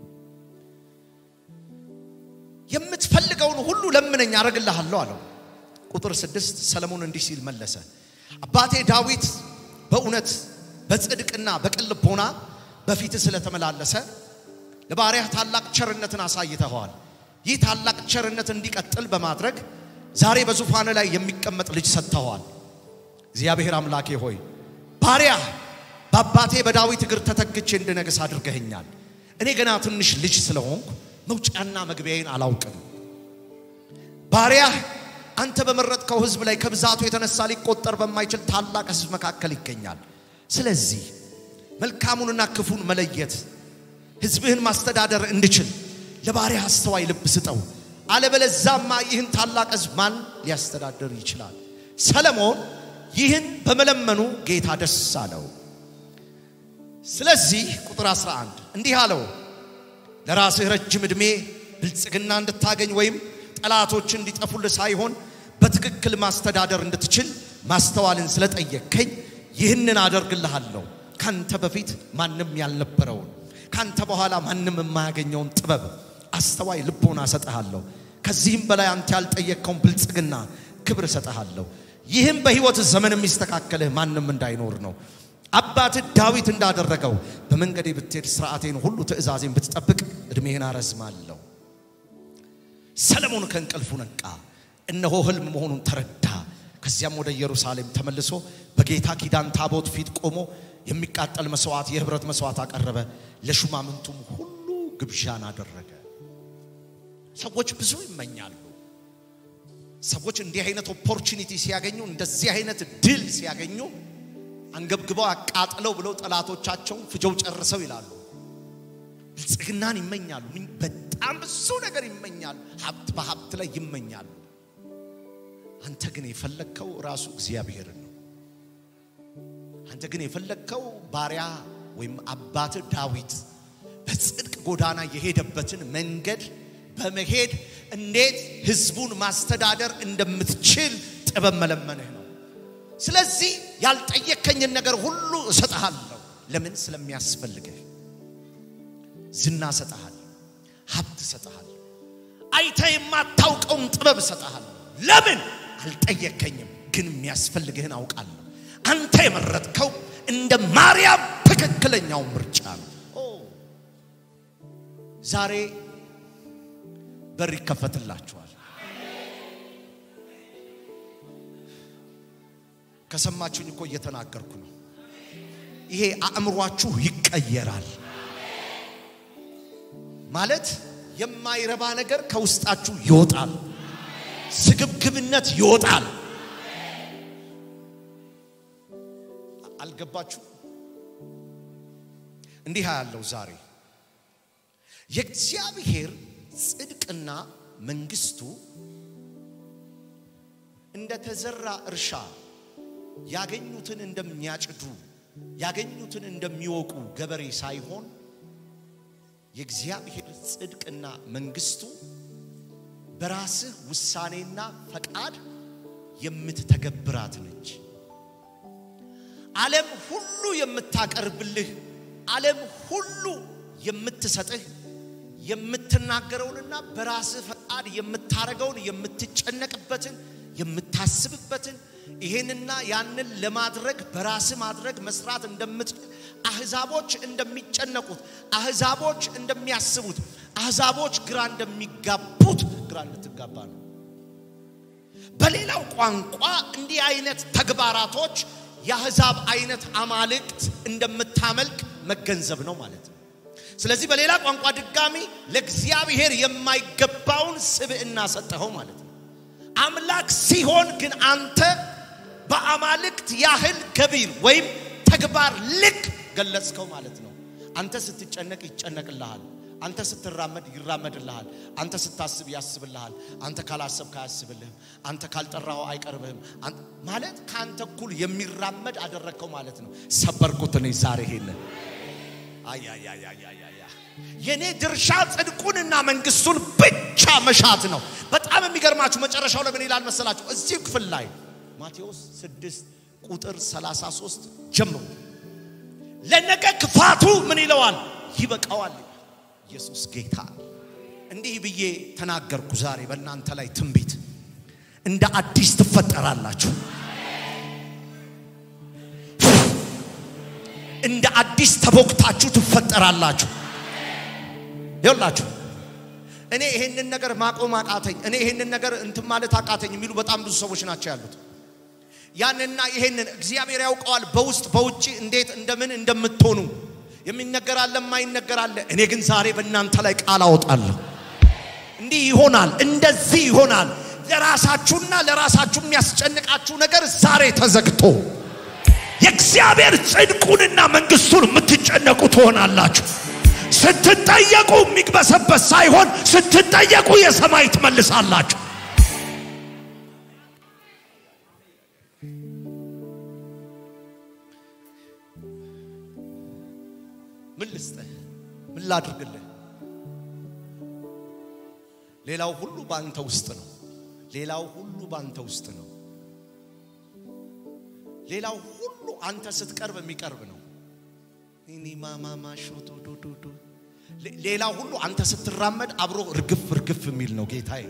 የምትፈልገውን ሁሉ ለምነኝ አደርግልሃለሁ አለው። ቁጥር ስድስት ሰለሞን እንዲህ ሲል መለሰ፣ አባቴ ዳዊት በእውነት በጽድቅና በቅን ልቦና በፊትህ ስለተመላለሰ ለባሪያህ ታላቅ ቸርነትን አሳይተኸዋል። ይህ ታላቅ ቸርነት እንዲቀጥል በማድረግ ዛሬ በዙፋን ላይ የሚቀመጥ ልጅ ሰጥተኸዋል። እግዚአብሔር አምላኬ ሆይ ባሪያህ በአባቴ በዳዊት እግር ተተክቼ እንድነግስ አድርገኸኛል። እኔ ገና ትንሽ ልጅ ስለሆንኩ መውጫና መግቢያዬን አላውቅም። ባሪያህ አንተ በመረጥከው ሕዝብ ላይ ከብዛቱ የተነሳ ሊቆጠር በማይችል ታላቅ ሕዝብ መካከል ይገኛል። ስለዚህ መልካሙንና ክፉን መለየት ሕዝብህን ማስተዳደር እንድችል ለባሪያህ አስተዋይ ልብ ስጠው። አለበለዛማ ይህን ታላቅ ሕዝብ ማን ሊያስተዳድር ይችላል? ሰለሞን ይህን በመለመኑ ጌታ ደስ አለው። ስለዚህ ቁጥር 11 እንዲህ አለው፣ ለራስህ ረጅም ዕድሜ ብልጽግና እንድታገኝ ወይም ጠላቶች እንዲጠፉልህ ሳይሆን በትክክል ማስተዳደር እንድትችል ማስተዋልን ስለጠየቅከኝ ይህንን አደርግልሃለሁ። ካንተ በፊት ማንም ያልነበረውን ካንተ በኋላ ማንም የማያገኘውን ጥበብ አስተዋይ ልቦና እሰጥሃለሁ። ከዚህም በላይ አንተ ያልጠየቅከውን ብልጽግና ክብር እሰጥሃለሁ። ይህም በሕይወት ዘመን የሚስተካከልህ ማንም እንዳይኖር ነው። አባትህ ዳዊት እንዳደረገው በመንገዴ ብትሄድ ስርዓቴን ሁሉ ትእዛዜን ብትጠብቅ ዕድሜህን አረዝማለሁ። ሰለሞን ከእንቅልፉ ነቃ፣ እነሆ ሕልም መሆኑን ተረዳ። ከዚያም ወደ ኢየሩሳሌም ተመልሶ በጌታ ኪዳን ታቦት ፊት ቆሞ የሚቃጠል መስዋዕት፣ የህብረት መስዋዕት አቀረበ። ለሹማምንቱም ሁሉ ግብዣን አደረገ። ሰዎች ብዙ ይመኛሉ። ሰዎች እንዲህ አይነት ኦፖርቹኒቲ ሲያገኙ፣ እንደዚህ አይነት ድል ሲያገኙ አንገብግበው አቃጥለው ብለው ጠላቶቻቸውን ፍጀው ጨርሰው ይላሉ። ብልጽግናን ይመኛሉ። በጣም ብዙ ነገር ይመኛሉ። ሀብት በሀብት ላይ ይመኛሉ። አንተ ግን የፈለግከው ራሱ እግዚአብሔርን ነው። አንተ ግን የፈለግከው ባሪያ ወይም አባት ዳዊት በጽድቅ ጎዳና የሄደበትን መንገድ በመሄድ እንዴት ህዝቡን ማስተዳደር እንደምትችል ጥበብ መለመንህ ነው። ስለዚህ ያልጠየከኝን ነገር ሁሉ እሰጥሃለሁ። ለምን? ስለሚያስፈልግህ። ዝና እሰጥሃለሁ፣ ሀብት እሰጥሃለሁ፣ አይተ የማታውቀውን ጥበብ እሰጥሃለሁ። ለምን? አልጠየከኝም፣ ግን የሚያስፈልግህን አውቃለሁ። አንተ የመረጥከው እንደ ማርያም ትክክለኛው ምርጫ ነው። ኦ ዛሬ በር ይከፈትላችኋል። ከሰማችሁኝ እኮ እየተናገርኩ ነው። ይሄ አእምሯችሁ ይቀየራል። ማለት የማይረባ ነገር ከውስጣችሁ ይወጣል። ስግብግብነት ይወጣል። አልገባችሁ? እንዲህ ያለው ዛሬ የእግዚአብሔር ጽድቅና መንግስቱ እንደተዘራ እርሻ ያገኙትን እንደሚያጭዱ ያገኙትን እንደሚወቁ ገበሬ ሳይሆን የእግዚአብሔር ጽድቅና መንግስቱ በራስህ ውሳኔና ፈቃድ የምትተገብራት ነች። ዓለም ሁሉ የምታቀርብልህ፣ ዓለም ሁሉ የምትሰጥህ የምትናገረውንና በራስህ ፈቃድ የምታረገውን የምትጨነቅበትን የምታስብበትን ይሄንና ያንን ለማድረግ በራስህ ማድረግ መስራት እንደምትችል አህዛቦች እንደሚጨነቁት፣ አህዛቦች እንደሚያስቡት፣ አህዛቦች ግራ እንደሚጋቡት ግራ እንድትጋባ ነው። በሌላው ቋንቋ እንዲህ አይነት ተግባራቶች የአህዛብ አይነት አማልክት እንደምታመልክ መገንዘብ ነው ማለት ነው። ስለዚህ በሌላ ቋንቋ ድጋሚ ለእግዚአብሔር የማይገባውን ስብዕና ሰጠኸው ማለት ነው። አምላክ ሲሆን ግን አንተ በአማልክት ያህል ገቢር ወይም ተግባር ልክ ገለጽከው ማለት ነው። አንተ ስትጨነቅ ይጨነቅልሃል። አንተ ስትራመድ ይራመድልሃል። አንተ ስታስብ ያስብልሃል። አንተ ካላሰብክ አያስብልህም። አንተ ካልጠራኸው አይቀርብህም። ማለት ከአንተ እኩል የሚራመድ አደረግከው ማለት ነው። ሰበርኩት እኔ ዛሬ ይሄንን አያያያያያ የኔ ድርሻ ጽድቁንና መንግስቱን ብቻ መሻት ነው። በጣም የሚገርማችሁ መጨረሻው ለምን ይላል መሰላችሁ? እዚህ ክፍል ላይ ማቴዎስ 6 ቁጥር 33 ጀምሮ ለነገ ክፋቱ ምን ይለዋል? ይበቃዋል። ኢየሱስ ጌታ። እንዲህ ብዬ ተናገርኩ ዛሬ በእናንተ ላይ ትንቢት፣ እንደ አዲስ ትፈጠራላችሁ። እንደ አዲስ ተቦክታችሁ ትፈጠራላችሁ። ይኸውላችሁ እኔ ይሄንን ነገር ማቆም አቃተኝ፣ እኔ ይሄንን ነገር እንትን ማለት አቃተኝ የሚሉ በጣም ብዙ ሰዎች ናቸው ያሉት። ያንና ይሄንን እግዚአብሔር ያውቀዋል፣ በውስጥ በውጭ እንዴት እንደምን እንደምትሆኑ የሚነገር አለ፣ የማይነገር አለ። እኔ ግን ዛሬ በእናንተ ላይ ቃል አወጣለሁ። እንዲህ ይሆናል፣ እንደዚህ ይሆናል። ለራሳችሁና ለራሳችሁ የሚያስጨንቃችሁ ነገር ዛሬ ተዘግቶ የእግዚአብሔር ጽድቁንና መንግስቱን የምትጨነቁ ትሆናላችሁ። ስትጠየቁ የሚግበሰበስ ሳይሆን ስትጠየቁ የሰማይ ትመልሳላችሁ። ምን ልስጥህ? ምን ላድርግልህ? ሌላው ሁሉ በአንተ ውስጥ ነው። ሌላው ሁሉ በአንተ ውስጥ ነው። ሌላው ሁሉ አንተ ስትቀርብ የሚቀርብ ነው። እኔ ማማማ ሾቶ ዶዶዶ ሌላው ሁሉ አንተ ስትራመድ አብሮ እርግፍ እርግፍ የሚል ነው። ጌታዬ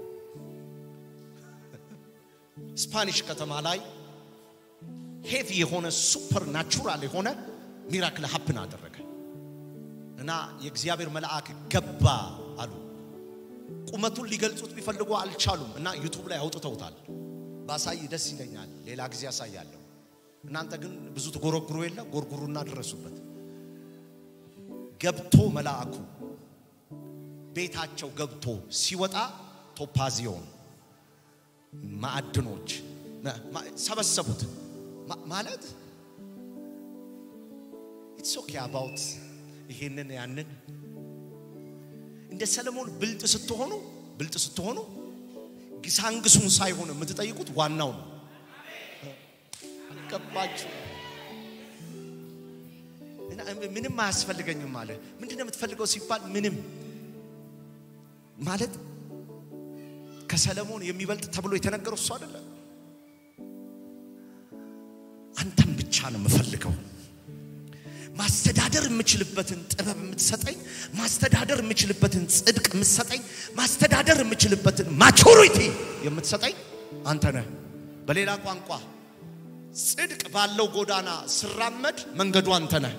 ስፓኒሽ ከተማ ላይ ሄቪ የሆነ ሱፐር ናቹራል የሆነ ሚራክል ሀፕን አደረገ እና የእግዚአብሔር መልአክ ገባ አሉ። ቁመቱን ሊገልጹት ቢፈልጉ አልቻሉም እና ዩቱብ ላይ አውጥተውታል። ባሳይ ደስ ይለኛል። ሌላ ጊዜ ያሳያለሁ። እናንተ ግን ብዙ ትጎረጉሩ የለ ጎርጉሩና ድረሱበት። ገብቶ መልአኩ ቤታቸው ገብቶ ሲወጣ ቶፓዚዮን ማዕድኖች ማ- ማ- ሰበሰቡት ማ- ማለት ኢትስ ኦኬ አባውት ይሄንን ያንን እንደ ሰለሞን ብልጥ ስትሆኑ ብልጥ ስትሆኑ ግሳንግሱን ሳይሆን የምትጠይቁት ዋናው ነው። ገባችሁ? እና ምንም አያስፈልገኝም አለ። ምንድን ነው የምትፈልገው ሲባል ምንም ማለት ከሰለሞን የሚበልጥ ተብሎ የተነገረው እሱ አይደለ። አንተም ብቻ ነው የምፈልገው። ማስተዳደር የምችልበትን ጥበብ የምትሰጠኝ፣ ማስተዳደር የምችልበትን ጽድቅ የምትሰጠኝ፣ ማስተዳደር የምችልበትን ማቹሪቲ የምትሰጠኝ አንተ ነህ። በሌላ ቋንቋ ጽድቅ ባለው ጎዳና ስራመድ መንገዱ አንተ ነህ።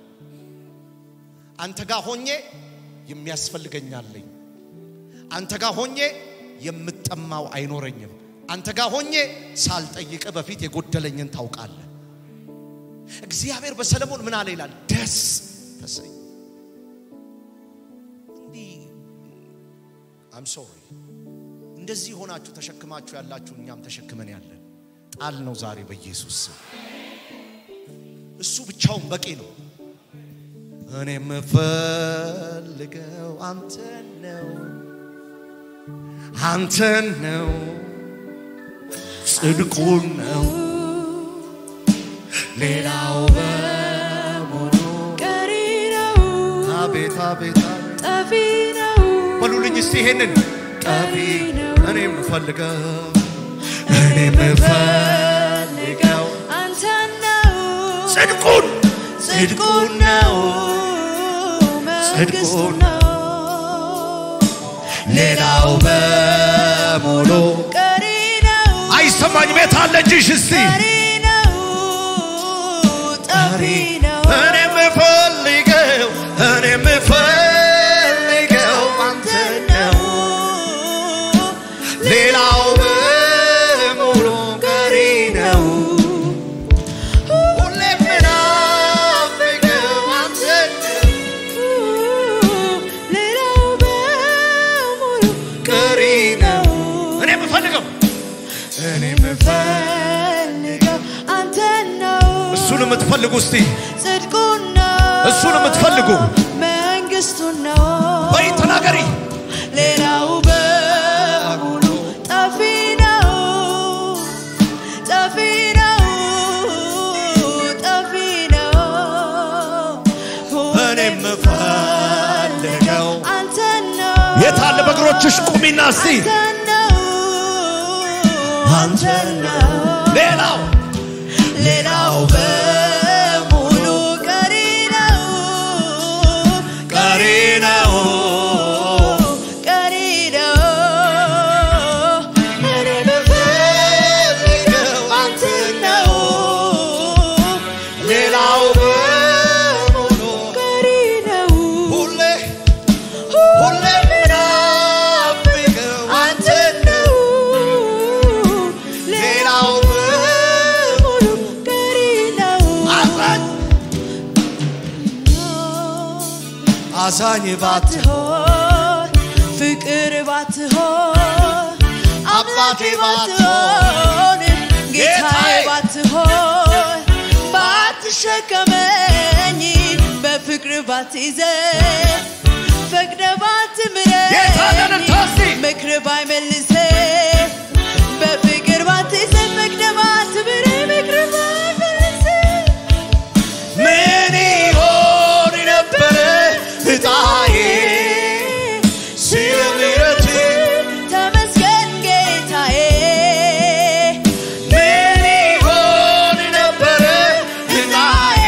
አንተ ጋር ሆኜ የሚያስፈልገኛለኝ አንተ ጋር ሆኜ የምጠማው አይኖረኝም። አንተ ጋር ሆኜ ሳልጠይቅ በፊት የጎደለኝን ታውቃለህ። እግዚአብሔር በሰለሞን ምን አለ ይላል? ደስ ተሰኝ። እንዲህ አም ሶሪ እንደዚህ ሆናችሁ ተሸክማችሁ ያላችሁ እኛም ተሸክመን ያለን ጣል ነው ዛሬ በኢየሱስ ስም። እሱ ብቻውን በቂ ነው። እኔ የምፈልገው አንተን ነው አንተን ነው ጽድቁን ነው ሌላው በሙሉ ቀሪ ነው አቤት አቤት አቤት ጠፊ ነው በሉልኝ እስቲ ይሄንን ጠቢ ነው እኔ የምፈልገው እኔ የምፈልገው አንተን ነው ጽድቁን ጽድቁን ነው መንግስቱን ነው ሌላው በሙሉ ቀሪ ነው አይሰማኝ ቤት አለ እጅሽ እስቲ ቀሪ ነው ጠፊ ነው እኔ የምፈልገው እኔ የምፈልገው አንተን ነው ሌላው በሙሉ ቀሪ ነው ሁሌ የምናፍቀው አንተን ነው ሌላው በሙሉ ቀሪ ነው እኔ የምፈልገው እኔ ፈልገው አንተን ነው እሱን የምትፈልጉ እስቲ ጽድቁን ነው እሱን የምትፈልጉ መንግስቱን ነው ወይ ተናገሪ ሌላው በሙሉ ጠፊ ነው ጠፊ ነው ጠፊ ነው እኔ የምፈልገው አንተን ነው የት አለ በእግሮችሽ ቁሚና እስቲ አንተን ነው አንተን ነው ሌላው ሌላው በሙሉ ቀሪ ነው ቀሪ ነው ቀሪ ነው እኔ የምፈልገው አንተን ነው ሌላው በሙሉ ቀሪ ነው ሁሌ ሁሌ የምናፍቀው አንተን ነው ሌላው በሙሉ ቀሪ ነው አዛኝ አዛኝ ባት ባትሆን ፍቅር ባትሆን አምላኬ ባትሆን ጌታዬ ባትሆን ባትሸከመኝ በፍቅር ባትይዘኝ ፈቅደ ጌታን ባትምረኝ እንታሲ ምክር ባይመልሰኝ በፍቅር ባትይዘኝ ፈቅደ ባትምረኝ ምክር ባይመልሰኝ ምን ይሆን ነበረ እጣዬ ስለ ምሕረት ተመስገን ጌታዬ ምን ይሆን ነበረ እጣዬ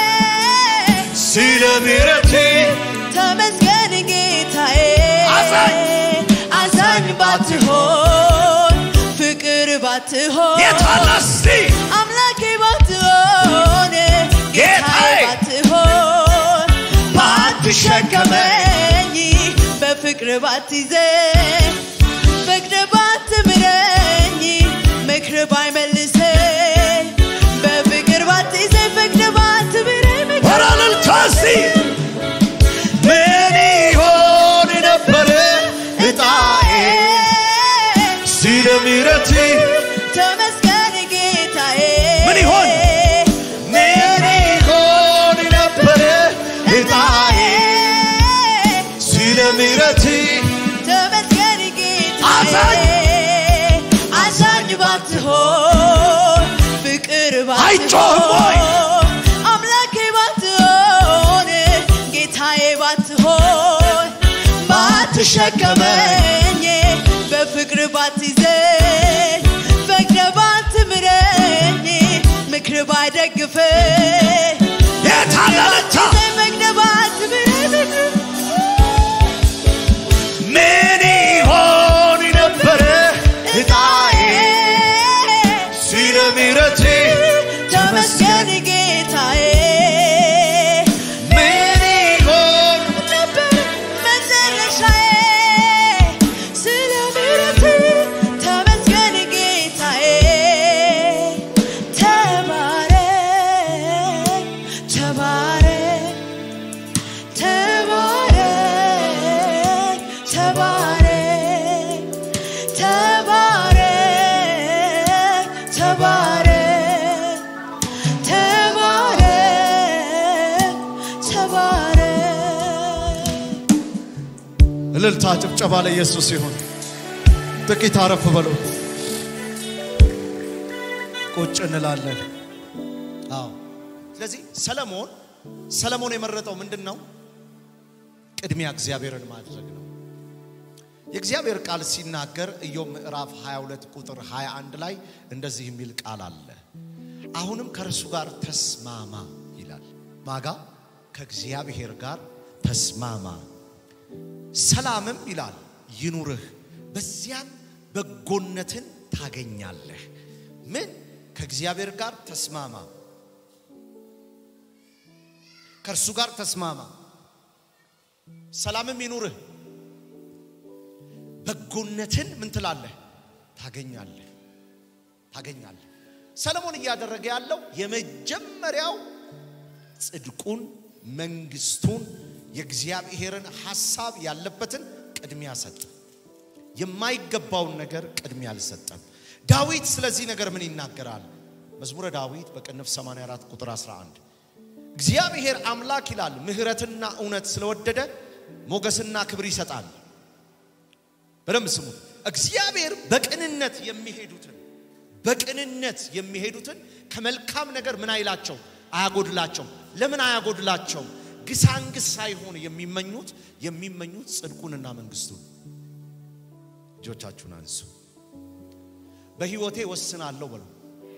ስለ ምሕረት ተመስገን ጌታዬ አዛኝ አዛኝ ባትሆን ፍቅር ባትሆን የት አለ እስቲ አምላኬ ባትሆን ጌታዬ ጌታዬ ባትሆን ባትሸከመኝ በፍቅር ባትይዘኝ ፈቅደ ባትምረኝ ምክር ስለ ምሕረት ተመስገን ጌታዬ አዛኝ! አዛኝ ባትሆን ፍቅር አይጮህም ወይ? ባትሆን አምላኬ ባትሆን ጌታዬ ባትሆን ባትሸከመኝ በፍቅር ባትይዘኝ ፈቅደ ባትምረኝ ምክር ባይደግፈኝ የታለለታ ፈቅደ ባትምረኝ ምን ይሆን ነበረ እጣዬ ስለ ምሕረት ተመስገን ጌታዬ ምን ይሆን ነበር መጨረሻዬ ስለ ምሕረት ተመስገን ጌታዬ ተባረክ ተባረክ ተባረክ ተባረክ ተባረክ ተባረክ ተባረክ ተባረክ እልልታ ጭብጨባ ለኢየሱስ ይሁን። ጥቂት አረፍ በሉት። ቁጭ እንላለን። አዎ። ስለዚህ ሰለሞን ሰለሞን የመረጠው ምንድን ነው? ቅድሚያ እግዚአብሔርን ማድረግ ነው። የእግዚአብሔር ቃል ሲናገር ኢዮብ ምዕራፍ 22 ቁጥር 21 ላይ እንደዚህ የሚል ቃል አለ። አሁንም ከእርሱ ጋር ተስማማ ይላል። ማጋ ከእግዚአብሔር ጋር ተስማማ ሰላምም ይላል ይኑርህ፣ በዚያም በጎነትን ታገኛለህ። ምን ከእግዚአብሔር ጋር ተስማማ፣ ከእርሱ ጋር ተስማማ፣ ሰላምም ይኑርህ፣ በጎነትን ምን ትላለህ? ታገኛለህ፣ ታገኛለህ። ሰለሞን እያደረገ ያለው የመጀመሪያው ጽድቁን፣ መንግስቱን፣ የእግዚአብሔርን ሐሳብ ያለበትን ቅድሚያ ሰጠ። የማይገባውን ነገር ቅድሚያ አልሰጠም። ዳዊት ስለዚህ ነገር ምን ይናገራል? መዝሙረ ዳዊት በቅንፍ 84 ቁጥር 11 እግዚአብሔር አምላክ ይላል ምሕረትና እውነት ስለወደደ ሞገስና ክብር ይሰጣል። በደንብ ስሙት። እግዚአብሔር በቅንነት የሚሄዱትን በቅንነት የሚሄዱትን ከመልካም ነገር ምን አይላቸው አያጎድላቸው። ለምን አያጎድላቸው? ግሳንግስ ሳይሆን የሚመኙት የሚመኙት ጽድቁንና መንግስቱን። እጆቻችሁን አንሱ። በህይወቴ ወስናለሁ በሉ።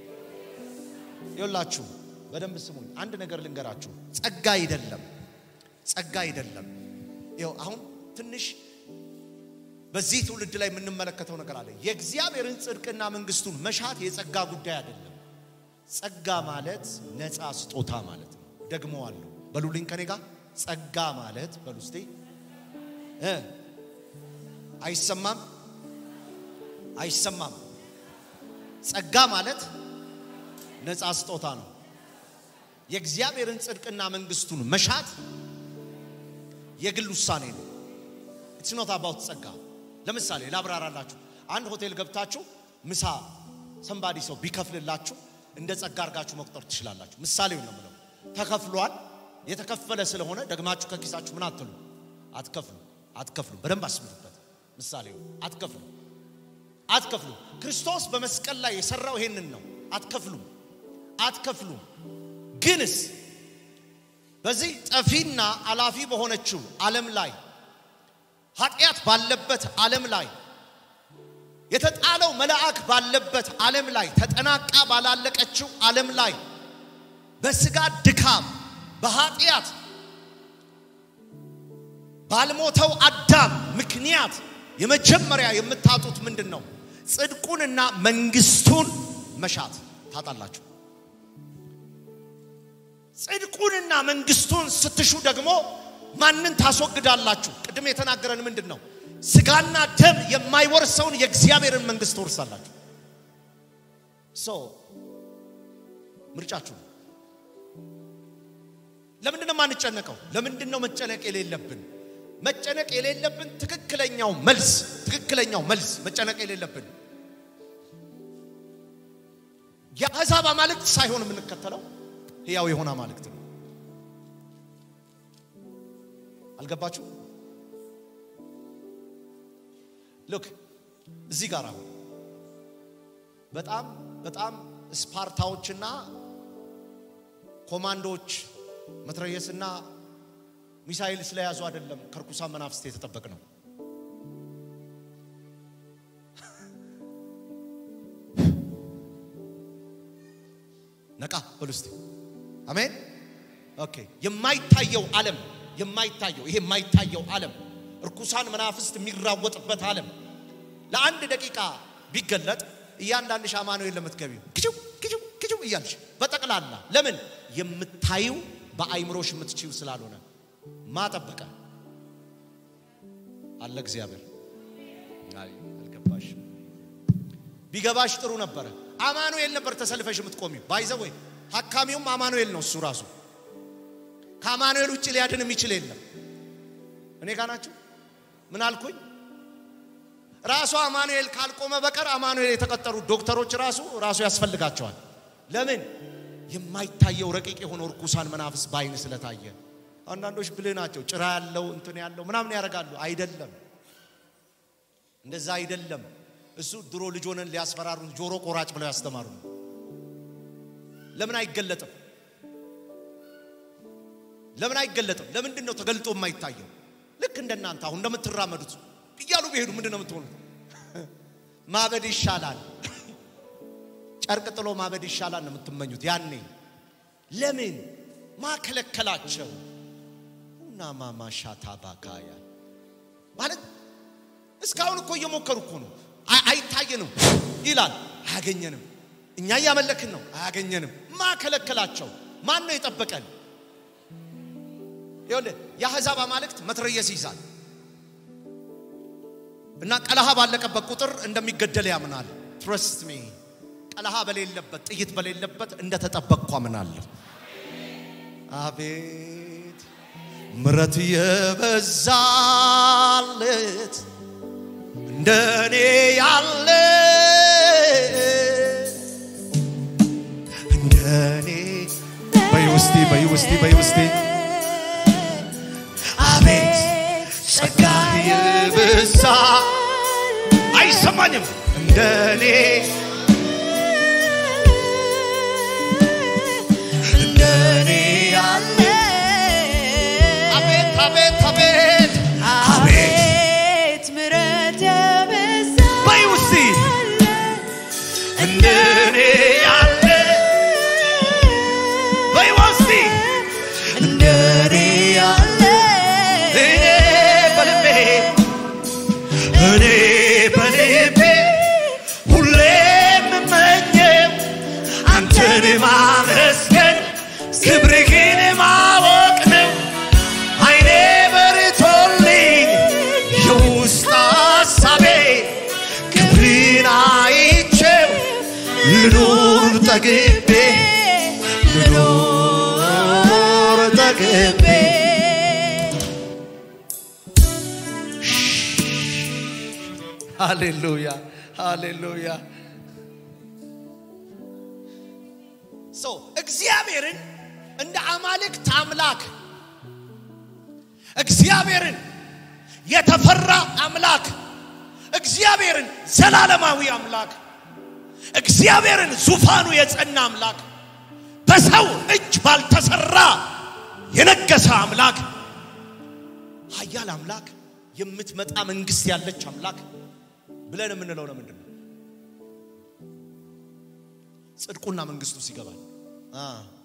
ይኸውላችሁ በደንብ ስሙኝ። አንድ ነገር ልንገራችሁ። ጸጋ አይደለም፣ ጸጋ አይደለም። ይኸው አሁን ትንሽ በዚህ ትውልድ ላይ የምንመለከተው ነገር አለ። የእግዚአብሔርን ጽድቅና መንግስቱን መሻት የጸጋ ጉዳይ አይደለም። ጸጋ ማለት ነፃ ስጦታ ማለት ነው። ደግመዋለሁ፣ በሉልኝ ከኔ ጋር ጸጋ ማለት በሉ እስቲ እ አይሰማም አይሰማም። ጸጋ ማለት ነፃ ስጦታ ነው። የእግዚአብሔርን ጽድቅና መንግስቱን መሻት የግል ውሳኔ ነው። ኢትስ ኖት አባውት ጸጋ። ለምሳሌ ላብራራላችሁ። አንድ ሆቴል ገብታችሁ ምሳ ሰንባዲ ሰው ቢከፍልላችሁ እንደ ጸጋ አድርጋችሁ መቁጠር ትችላላችሁ። ምሳሌው ነው የምለው። ተከፍሏል። የተከፈለ ስለሆነ ደግማችሁ ከኪሳችሁ ምን አትሉ አትከፍሉ አትከፍሉ። በደንብ አስምሩበት። ምሳሌው አትከፍሉ አትከፍሉ። ክርስቶስ በመስቀል ላይ የሰራው ይሄንን ነው። አትከፍሉም አትከፍሉም። ግንስ በዚህ ጠፊና አላፊ በሆነችው ዓለም ላይ ኃጢአት ባለበት ዓለም ላይ የተጣለው መልአክ ባለበት ዓለም ላይ ተጠናቃ ባላለቀችው ዓለም ላይ በስጋ ድካም በኃጢአት ባልሞተው አዳም ምክንያት የመጀመሪያ የምታጡት ምንድን ነው? ጽድቁንና መንግስቱን መሻት ታጣላችሁ። ጽድቁንና መንግስቱን ስትሹ ደግሞ ማንን ታስወግዳላችሁ? ቅድም የተናገረን ምንድን ነው? ስጋና ደም የማይወርሰውን የእግዚአብሔርን መንግስት ትወርሳላችሁ። ሶ ምርጫችሁ ነው። ለምንድን ነው የማንጨነቀው? ለምንድን ነው መጨነቅ የሌለብን? መጨነቅ የሌለብን ትክክለኛው መልስ ትክክለኛው መልስ መጨነቅ የሌለብን የአሕዛብ አማልክት ሳይሆን የምንከተለው ሕያው የሆነ አማልክት ነው። አልገባችሁ? ሉክ እዚህ ጋር አሁን በጣም በጣም ስፓርታዎችና ኮማንዶዎች መትረየስና ሚሳኤል ስለያዙ አይደለም ከርኩሳን መናፍስት የተጠበቅ ነው። ነቃ በሉ እስቲ አሜን። ኦኬ የማይታየው ዓለም የማይታየው ይሄ የማይታየው ዓለም እርኩሳን መናፍስት የሚራወጥበት ዓለም ለአንድ ደቂቃ ቢገለጥ እያንዳንድሽ አማኑኤል ለምትገቢው ክችው ክችው ክችው እያልሽ በጠቅላላ ለምን የምታዩ በአይምሮሽ የምትችው ስላልሆነ ማጠበቀ አለ እግዚአብሔር አይ አልገባሽ ቢገባሽ ጥሩ ነበረ አማኑኤል ነበር ተሰልፈሽ የምትቆሚው ባይዘው ወይ ሐካሚውም አማኑኤል ነው እሱ ራሱ ከአማኑኤል ውጭ ሊያድን የሚችል የለም እኔ ጋር ናችሁ ምን አልኩኝ ራሱ አማኑኤል ካልቆመ በቀር አማኑኤል የተቀጠሩ ዶክተሮች ራሱ ራሱ ያስፈልጋቸዋል ለምን የማይታየው ረቂቅ የሆነው እርኩሳን መናፍስ በአይን ስለታየ አንዳንዶች ብልህ ናቸው ጭራ ያለው እንትን ያለው ምናምን ያደርጋሉ አይደለም እንደዛ አይደለም እሱ ድሮ ልጅ ሆነን ሊያስፈራሩን ጆሮ ቆራጭ ብለው ያስተማሩ ነው ለምን አይገለጥም ለምን አይገለጥም ለምንድን ነው ተገልጦ የማይታየው ልክ እንደናንተ አሁን እንደምትራመዱት እያሉ ቢሄዱ ምንድን ነው የምትሆኑት ማበድ ይሻላል ጨርቅ ጥሎ ማበድ ይሻላል ነው የምትመኙት ያኔ ለምን ማከለከላቸው እና ማማሻታ ባካያ ማለት እስካሁን እኮ እየሞከሩ እኮ ነው አይ- አይታየንም ይላል አያገኘንም እኛ እያመለክን ነው አያገኘንም ማከለከላቸው ማን ነው የጠበቀን ይኸውልህ የአሕዛብ አማልክት መትረየስ ይይዛል እና ቀለሃ ባለቀበት ቁጥር እንደሚገደል ያምናል ትረስት ሚ ቀለሃ በሌለበት ጥይት በሌለበት እንደተጠበቅኩ አምናለሁ አቤት ምረት የበዛለት እንደኔ ያለ እንደኔ በይ ውስቲ በይ ውስቲ በይ ውስቲ አቤት ጸጋ የበዛ አይሰማኝም እንደኔ እንደኔ ያለ አቤት አቤት አቤት አቤት አቤት ምሕረት የበዛ በይ ውስቲ እንደኔ ያለ በይ ውስቲ እንደኔ ያለ እኔ በልቤ እኔ በልቤ ሁሌ የምመኘው አንተን ማመስገን ክብርህን ማወቅ ነው። አይኔ በርቶልኝ የውስጥ ሐሳቤ ክብርን አይቼው ልኑር ጠግቤ ልኑር ጠግቤ ሃሌሉያ ሃሌሉያ ሶ እግዚአብሔርን እንደ አማልክት አምላክ እግዚአብሔርን የተፈራ አምላክ እግዚአብሔርን ዘላለማዊ አምላክ እግዚአብሔርን ዙፋኑ የጸና አምላክ በሰው እጅ ባልተሰራ የነገሰ አምላክ ኃያል አምላክ የምትመጣ መንግስት ያለች አምላክ ብለን የምንለው ለምንድን ነው? ጽድቁና መንግስቱ ሲገባል አ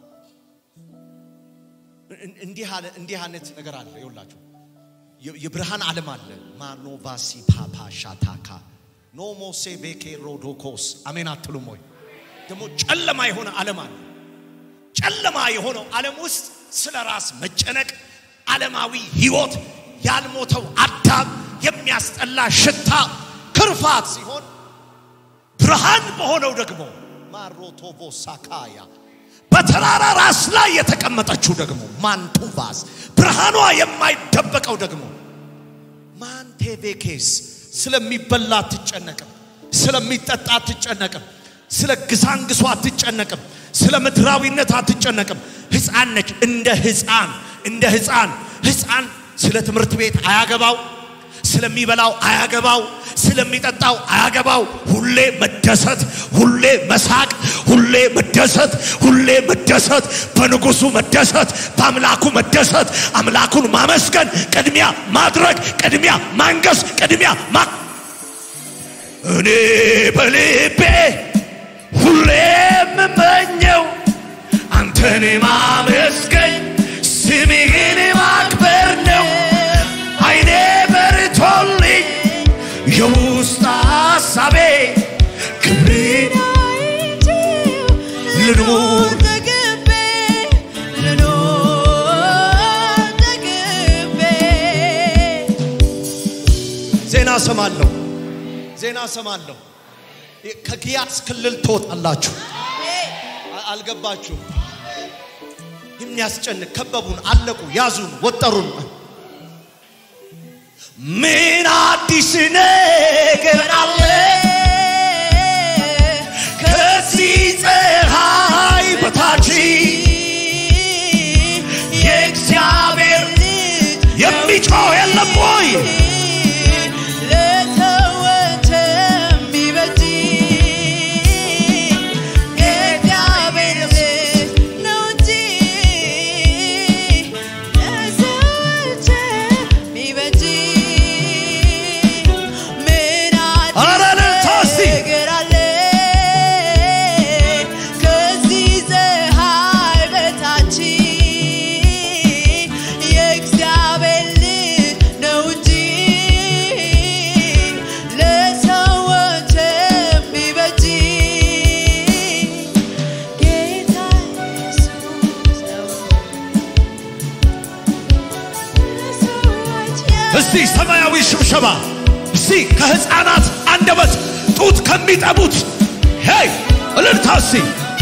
እን- እንዲህ አለ እንዲህ አይነት ነገር አለ። ይኸውላችሁ የ- የብርሃን ዓለም አለ። ማኖቫሲ ፓፓ ሻታካ ኖሞሴ ቤኬ ሮዶኮስ አሜን አትሉም ወይ? ደግሞ ጨለማ የሆነ ዓለም አለ። ጨለማ የሆነው ዓለም ውስጥ ስለ ራስ መጨነቅ፣ ዓለማዊ ህይወት፣ ያልሞተው አዳም የሚያስጠላ ሽታ፣ ክርፋት ሲሆን ብርሃን በሆነው ደግሞ ማሮቶቮ ሳካያ በተራራ ራስ ላይ የተቀመጠችው ደግሞ ማንቱቫስ ብርሃኗ የማይደበቀው ደግሞ ማንቴቬኬስ ስለሚበላ አትጨነቅም፣ ስለሚጠጣ አትጨነቅም፣ ስለ ግሳንግሷ አትጨነቅም፣ ስለ ምድራዊነት አትጨነቅም። ሕፃን ነች። እንደ ሕፃን እንደ ሕፃን ሕፃን ስለ ትምህርት ቤት አያገባው፣ ስለሚበላው አያገባው፣ ስለ ስለሚጠጣው አያገባው። ሁሌ መደሰት፣ ሁሌ መሳቅ፣ ሁሌ መደሰት፣ ሁሌ መደሰት፣ በንጉሱ መደሰት፣ በአምላኩ መደሰት፣ አምላኩን ማመስገን፣ ቅድሚያ ማድረግ፣ ቅድሚያ ማንገስ፣ ቅድሚያ ማ እኔ በልቤ ሁሌ የምመኘው አንተን ማመስገን ስምህን ማክበር ነው። አይኔ በርቶልኝ የውስጥ ሐሳቤ ክብሬን ልኑር ዜና ሰማለሁ፣ ዜና ሰማለሁ። ከግያስ ክልል ትወጣላችሁ። አ- አልገባችሁም? የሚያስጨንቅ ከበቡን፣ አለቁ፣ ያዙን፣ ወጠሩን። ምን አዲስ ነገር አለ ከዚህ ፀሐይ በታች የእግዚአብሔር የሚጮህ የለም ወይ? ኧረ እልልታ እስቲ! የእግዚአብሔር ልጅ ነው እንጂ ለሰዎች የሚበጅ ጌታ ኢየሱስ ነው። ለሰዎች እስቲ ሰማያዊ ሽብሸባ እስቲ ከህፃናት አንደበት ጡት ከሚጠቡት ሄይ እልልታ እስቲ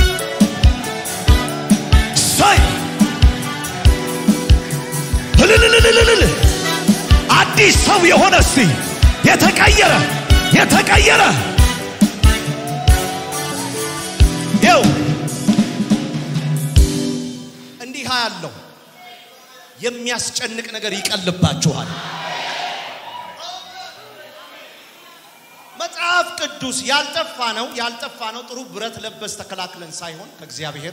ሳይ እልልልልልልል አዲስ ሰው የሆነ እስቲ የተቀየረ የተቀየረ ይው እንዲህ ያለው የሚያስጨንቅ ነገር ይቀልባችኋል። መጽሐፍ ቅዱስ ያልጠፋ ነው ያልጠፋ ነው ጥሩ ብረት ለበስ ተከላክለን ሳይሆን ከእግዚአብሔር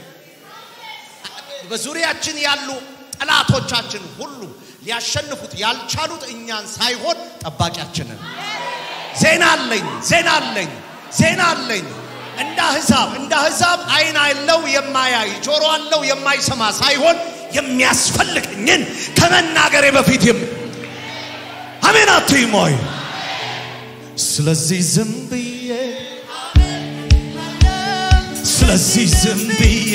በዙሪያችን ያሉ ጠላቶቻችን ሁሉ ሊያሸንፉት ያልቻሉት እኛን ሳይሆን ጠባቂያችንን ዜና አለኝ ዜና አለኝ ዜና አለኝ እንደ አሕዛብ እንደ አሕዛብ አይን አለው የማያይ ጆሮ አለው የማይሰማ ሳይሆን የሚያስፈልገኝን ከመናገሬ በፊት የም አሜን አትይም ወይ? ስለዚህ ዝም ብዬ ስለዚህ ዝም ብዬ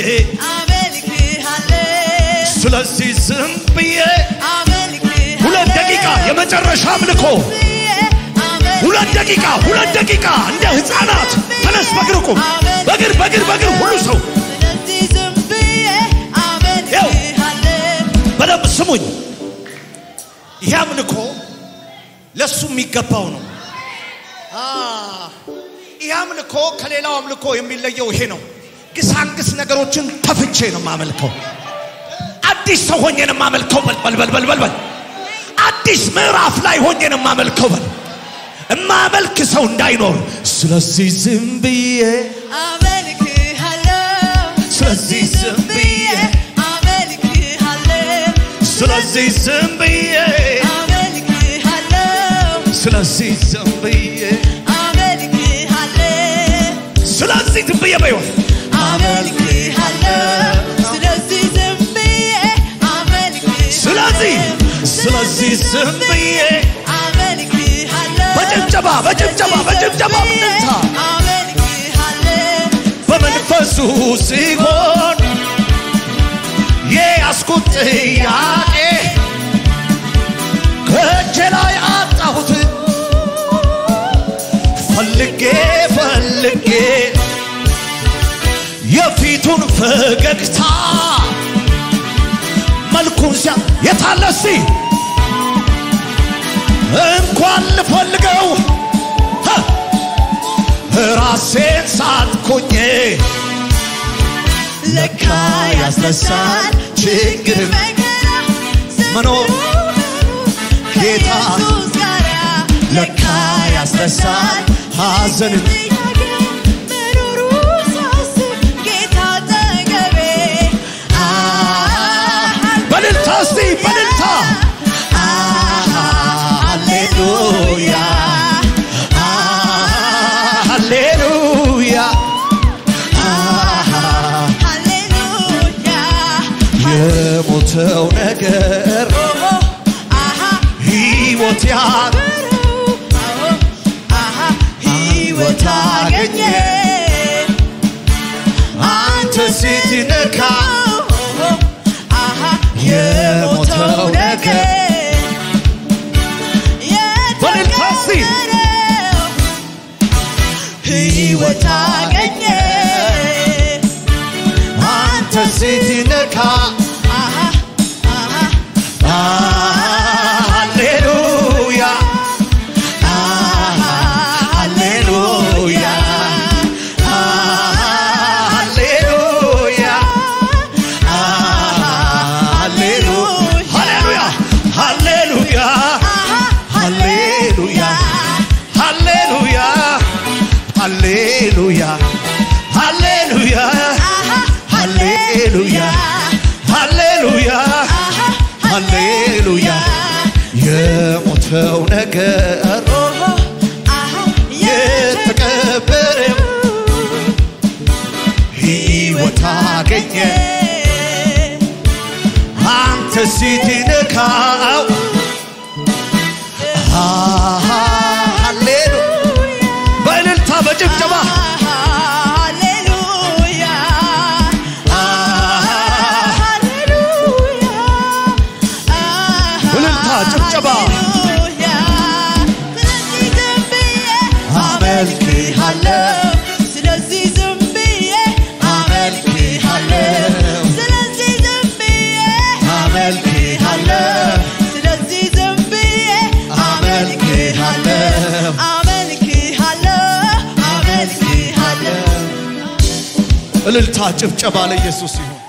ስለዚህ ዝም ብዬ ሁለት ደቂቃ የመጨረሻ አምልኮ ሁለት ደቂቃ ሁለት ደቂቃ እንደ ህፃናት ተነስ በእግር ቁም በእግር በእግር በእግር ሁሉ ሰው ያው በደንብ ስሙኝ ይህ አምልኮ ለሱ የሚገባው ነው። አ፣ ይህ አምልኮ ከሌላው አምልኮ የሚለየው ይሄ ነው። ግሳንግስ ነገሮችን ተፍቼ ነው የማመልከው። አዲስ ሰው ሆኜ ነው የማመልከው። በል በል በል በል በል በል አዲስ ምዕራፍ ላይ ሆኜ ነው የማመልከው። በል እማመልክ ሰው እንዳይኖር ስለዚህ ዝም ብዬ ስለዚህ ዝም ብዬ ስለዚህ ዝም ብዬ ስለዚህ ዝም ብዬ ስለዚህ ዝም ብዬ በይወት ስለዚህ ስለዚህ ዝም ብዬ በጭብጨባ በጭብጨባ በጭብጨባ ብንታ በመንፈሱ ሲሆን የያዝኩት ጥያቄ ከእጄ ላይ አጣሁት ፈልጌ ፈልጌ የፊቱን ፈገግታ መልኩን ሲያ የታለ እስቲ እንኳን ልፈልገው ሀ! ራሴን ሳትኩኝ ለካ ያስነሳል ችግር መኖር ጌታ ከኢየሱስ ጋር ለካ ያስነሳል አዘንን መኖሩ ሳስብ ጌታ አጠገቤ በልልታ እስቲ በልልታ ሃሌሉያ ሃሌሉያ ሃሌሉያ የሞተው ነገር ሕይወት ያ ሕይወት አገኘ አንተ ስትነካ የሞተው ነገር በእልልታ እስቲ የተቀበለው ሕይወት አገኘ አንተ ስትነካ ሃሌሉያ ሃሌሉያ ሃሌሉያ ሃሌሉያ ሃሌሉያ ሃሌሉያ ሃሌሉያ ሃሌሉያ ሃሌሉያ ሃሌሉያ ሃሌሉያ ሃሌሉያ የሞተው ነገር የተቀበረው ሕይወት አገኘ አንተ ስትነካው ሃሌሉ በእልልታ በጭብጨባ ሃሌሉያ እልልታ፣ ጭብጨባ። ስለዚህ ዝም ብዬ አመልክሃለሁ ስለዚህ ዝም ብዬ አመልክሃለሁ ስለዚህ ዝም ብዬ አመልክሃለሁ አመልክሃለሁ አመልክሃለሁ እልልታ ጭብጨባ ለኢየሱስ ይሁን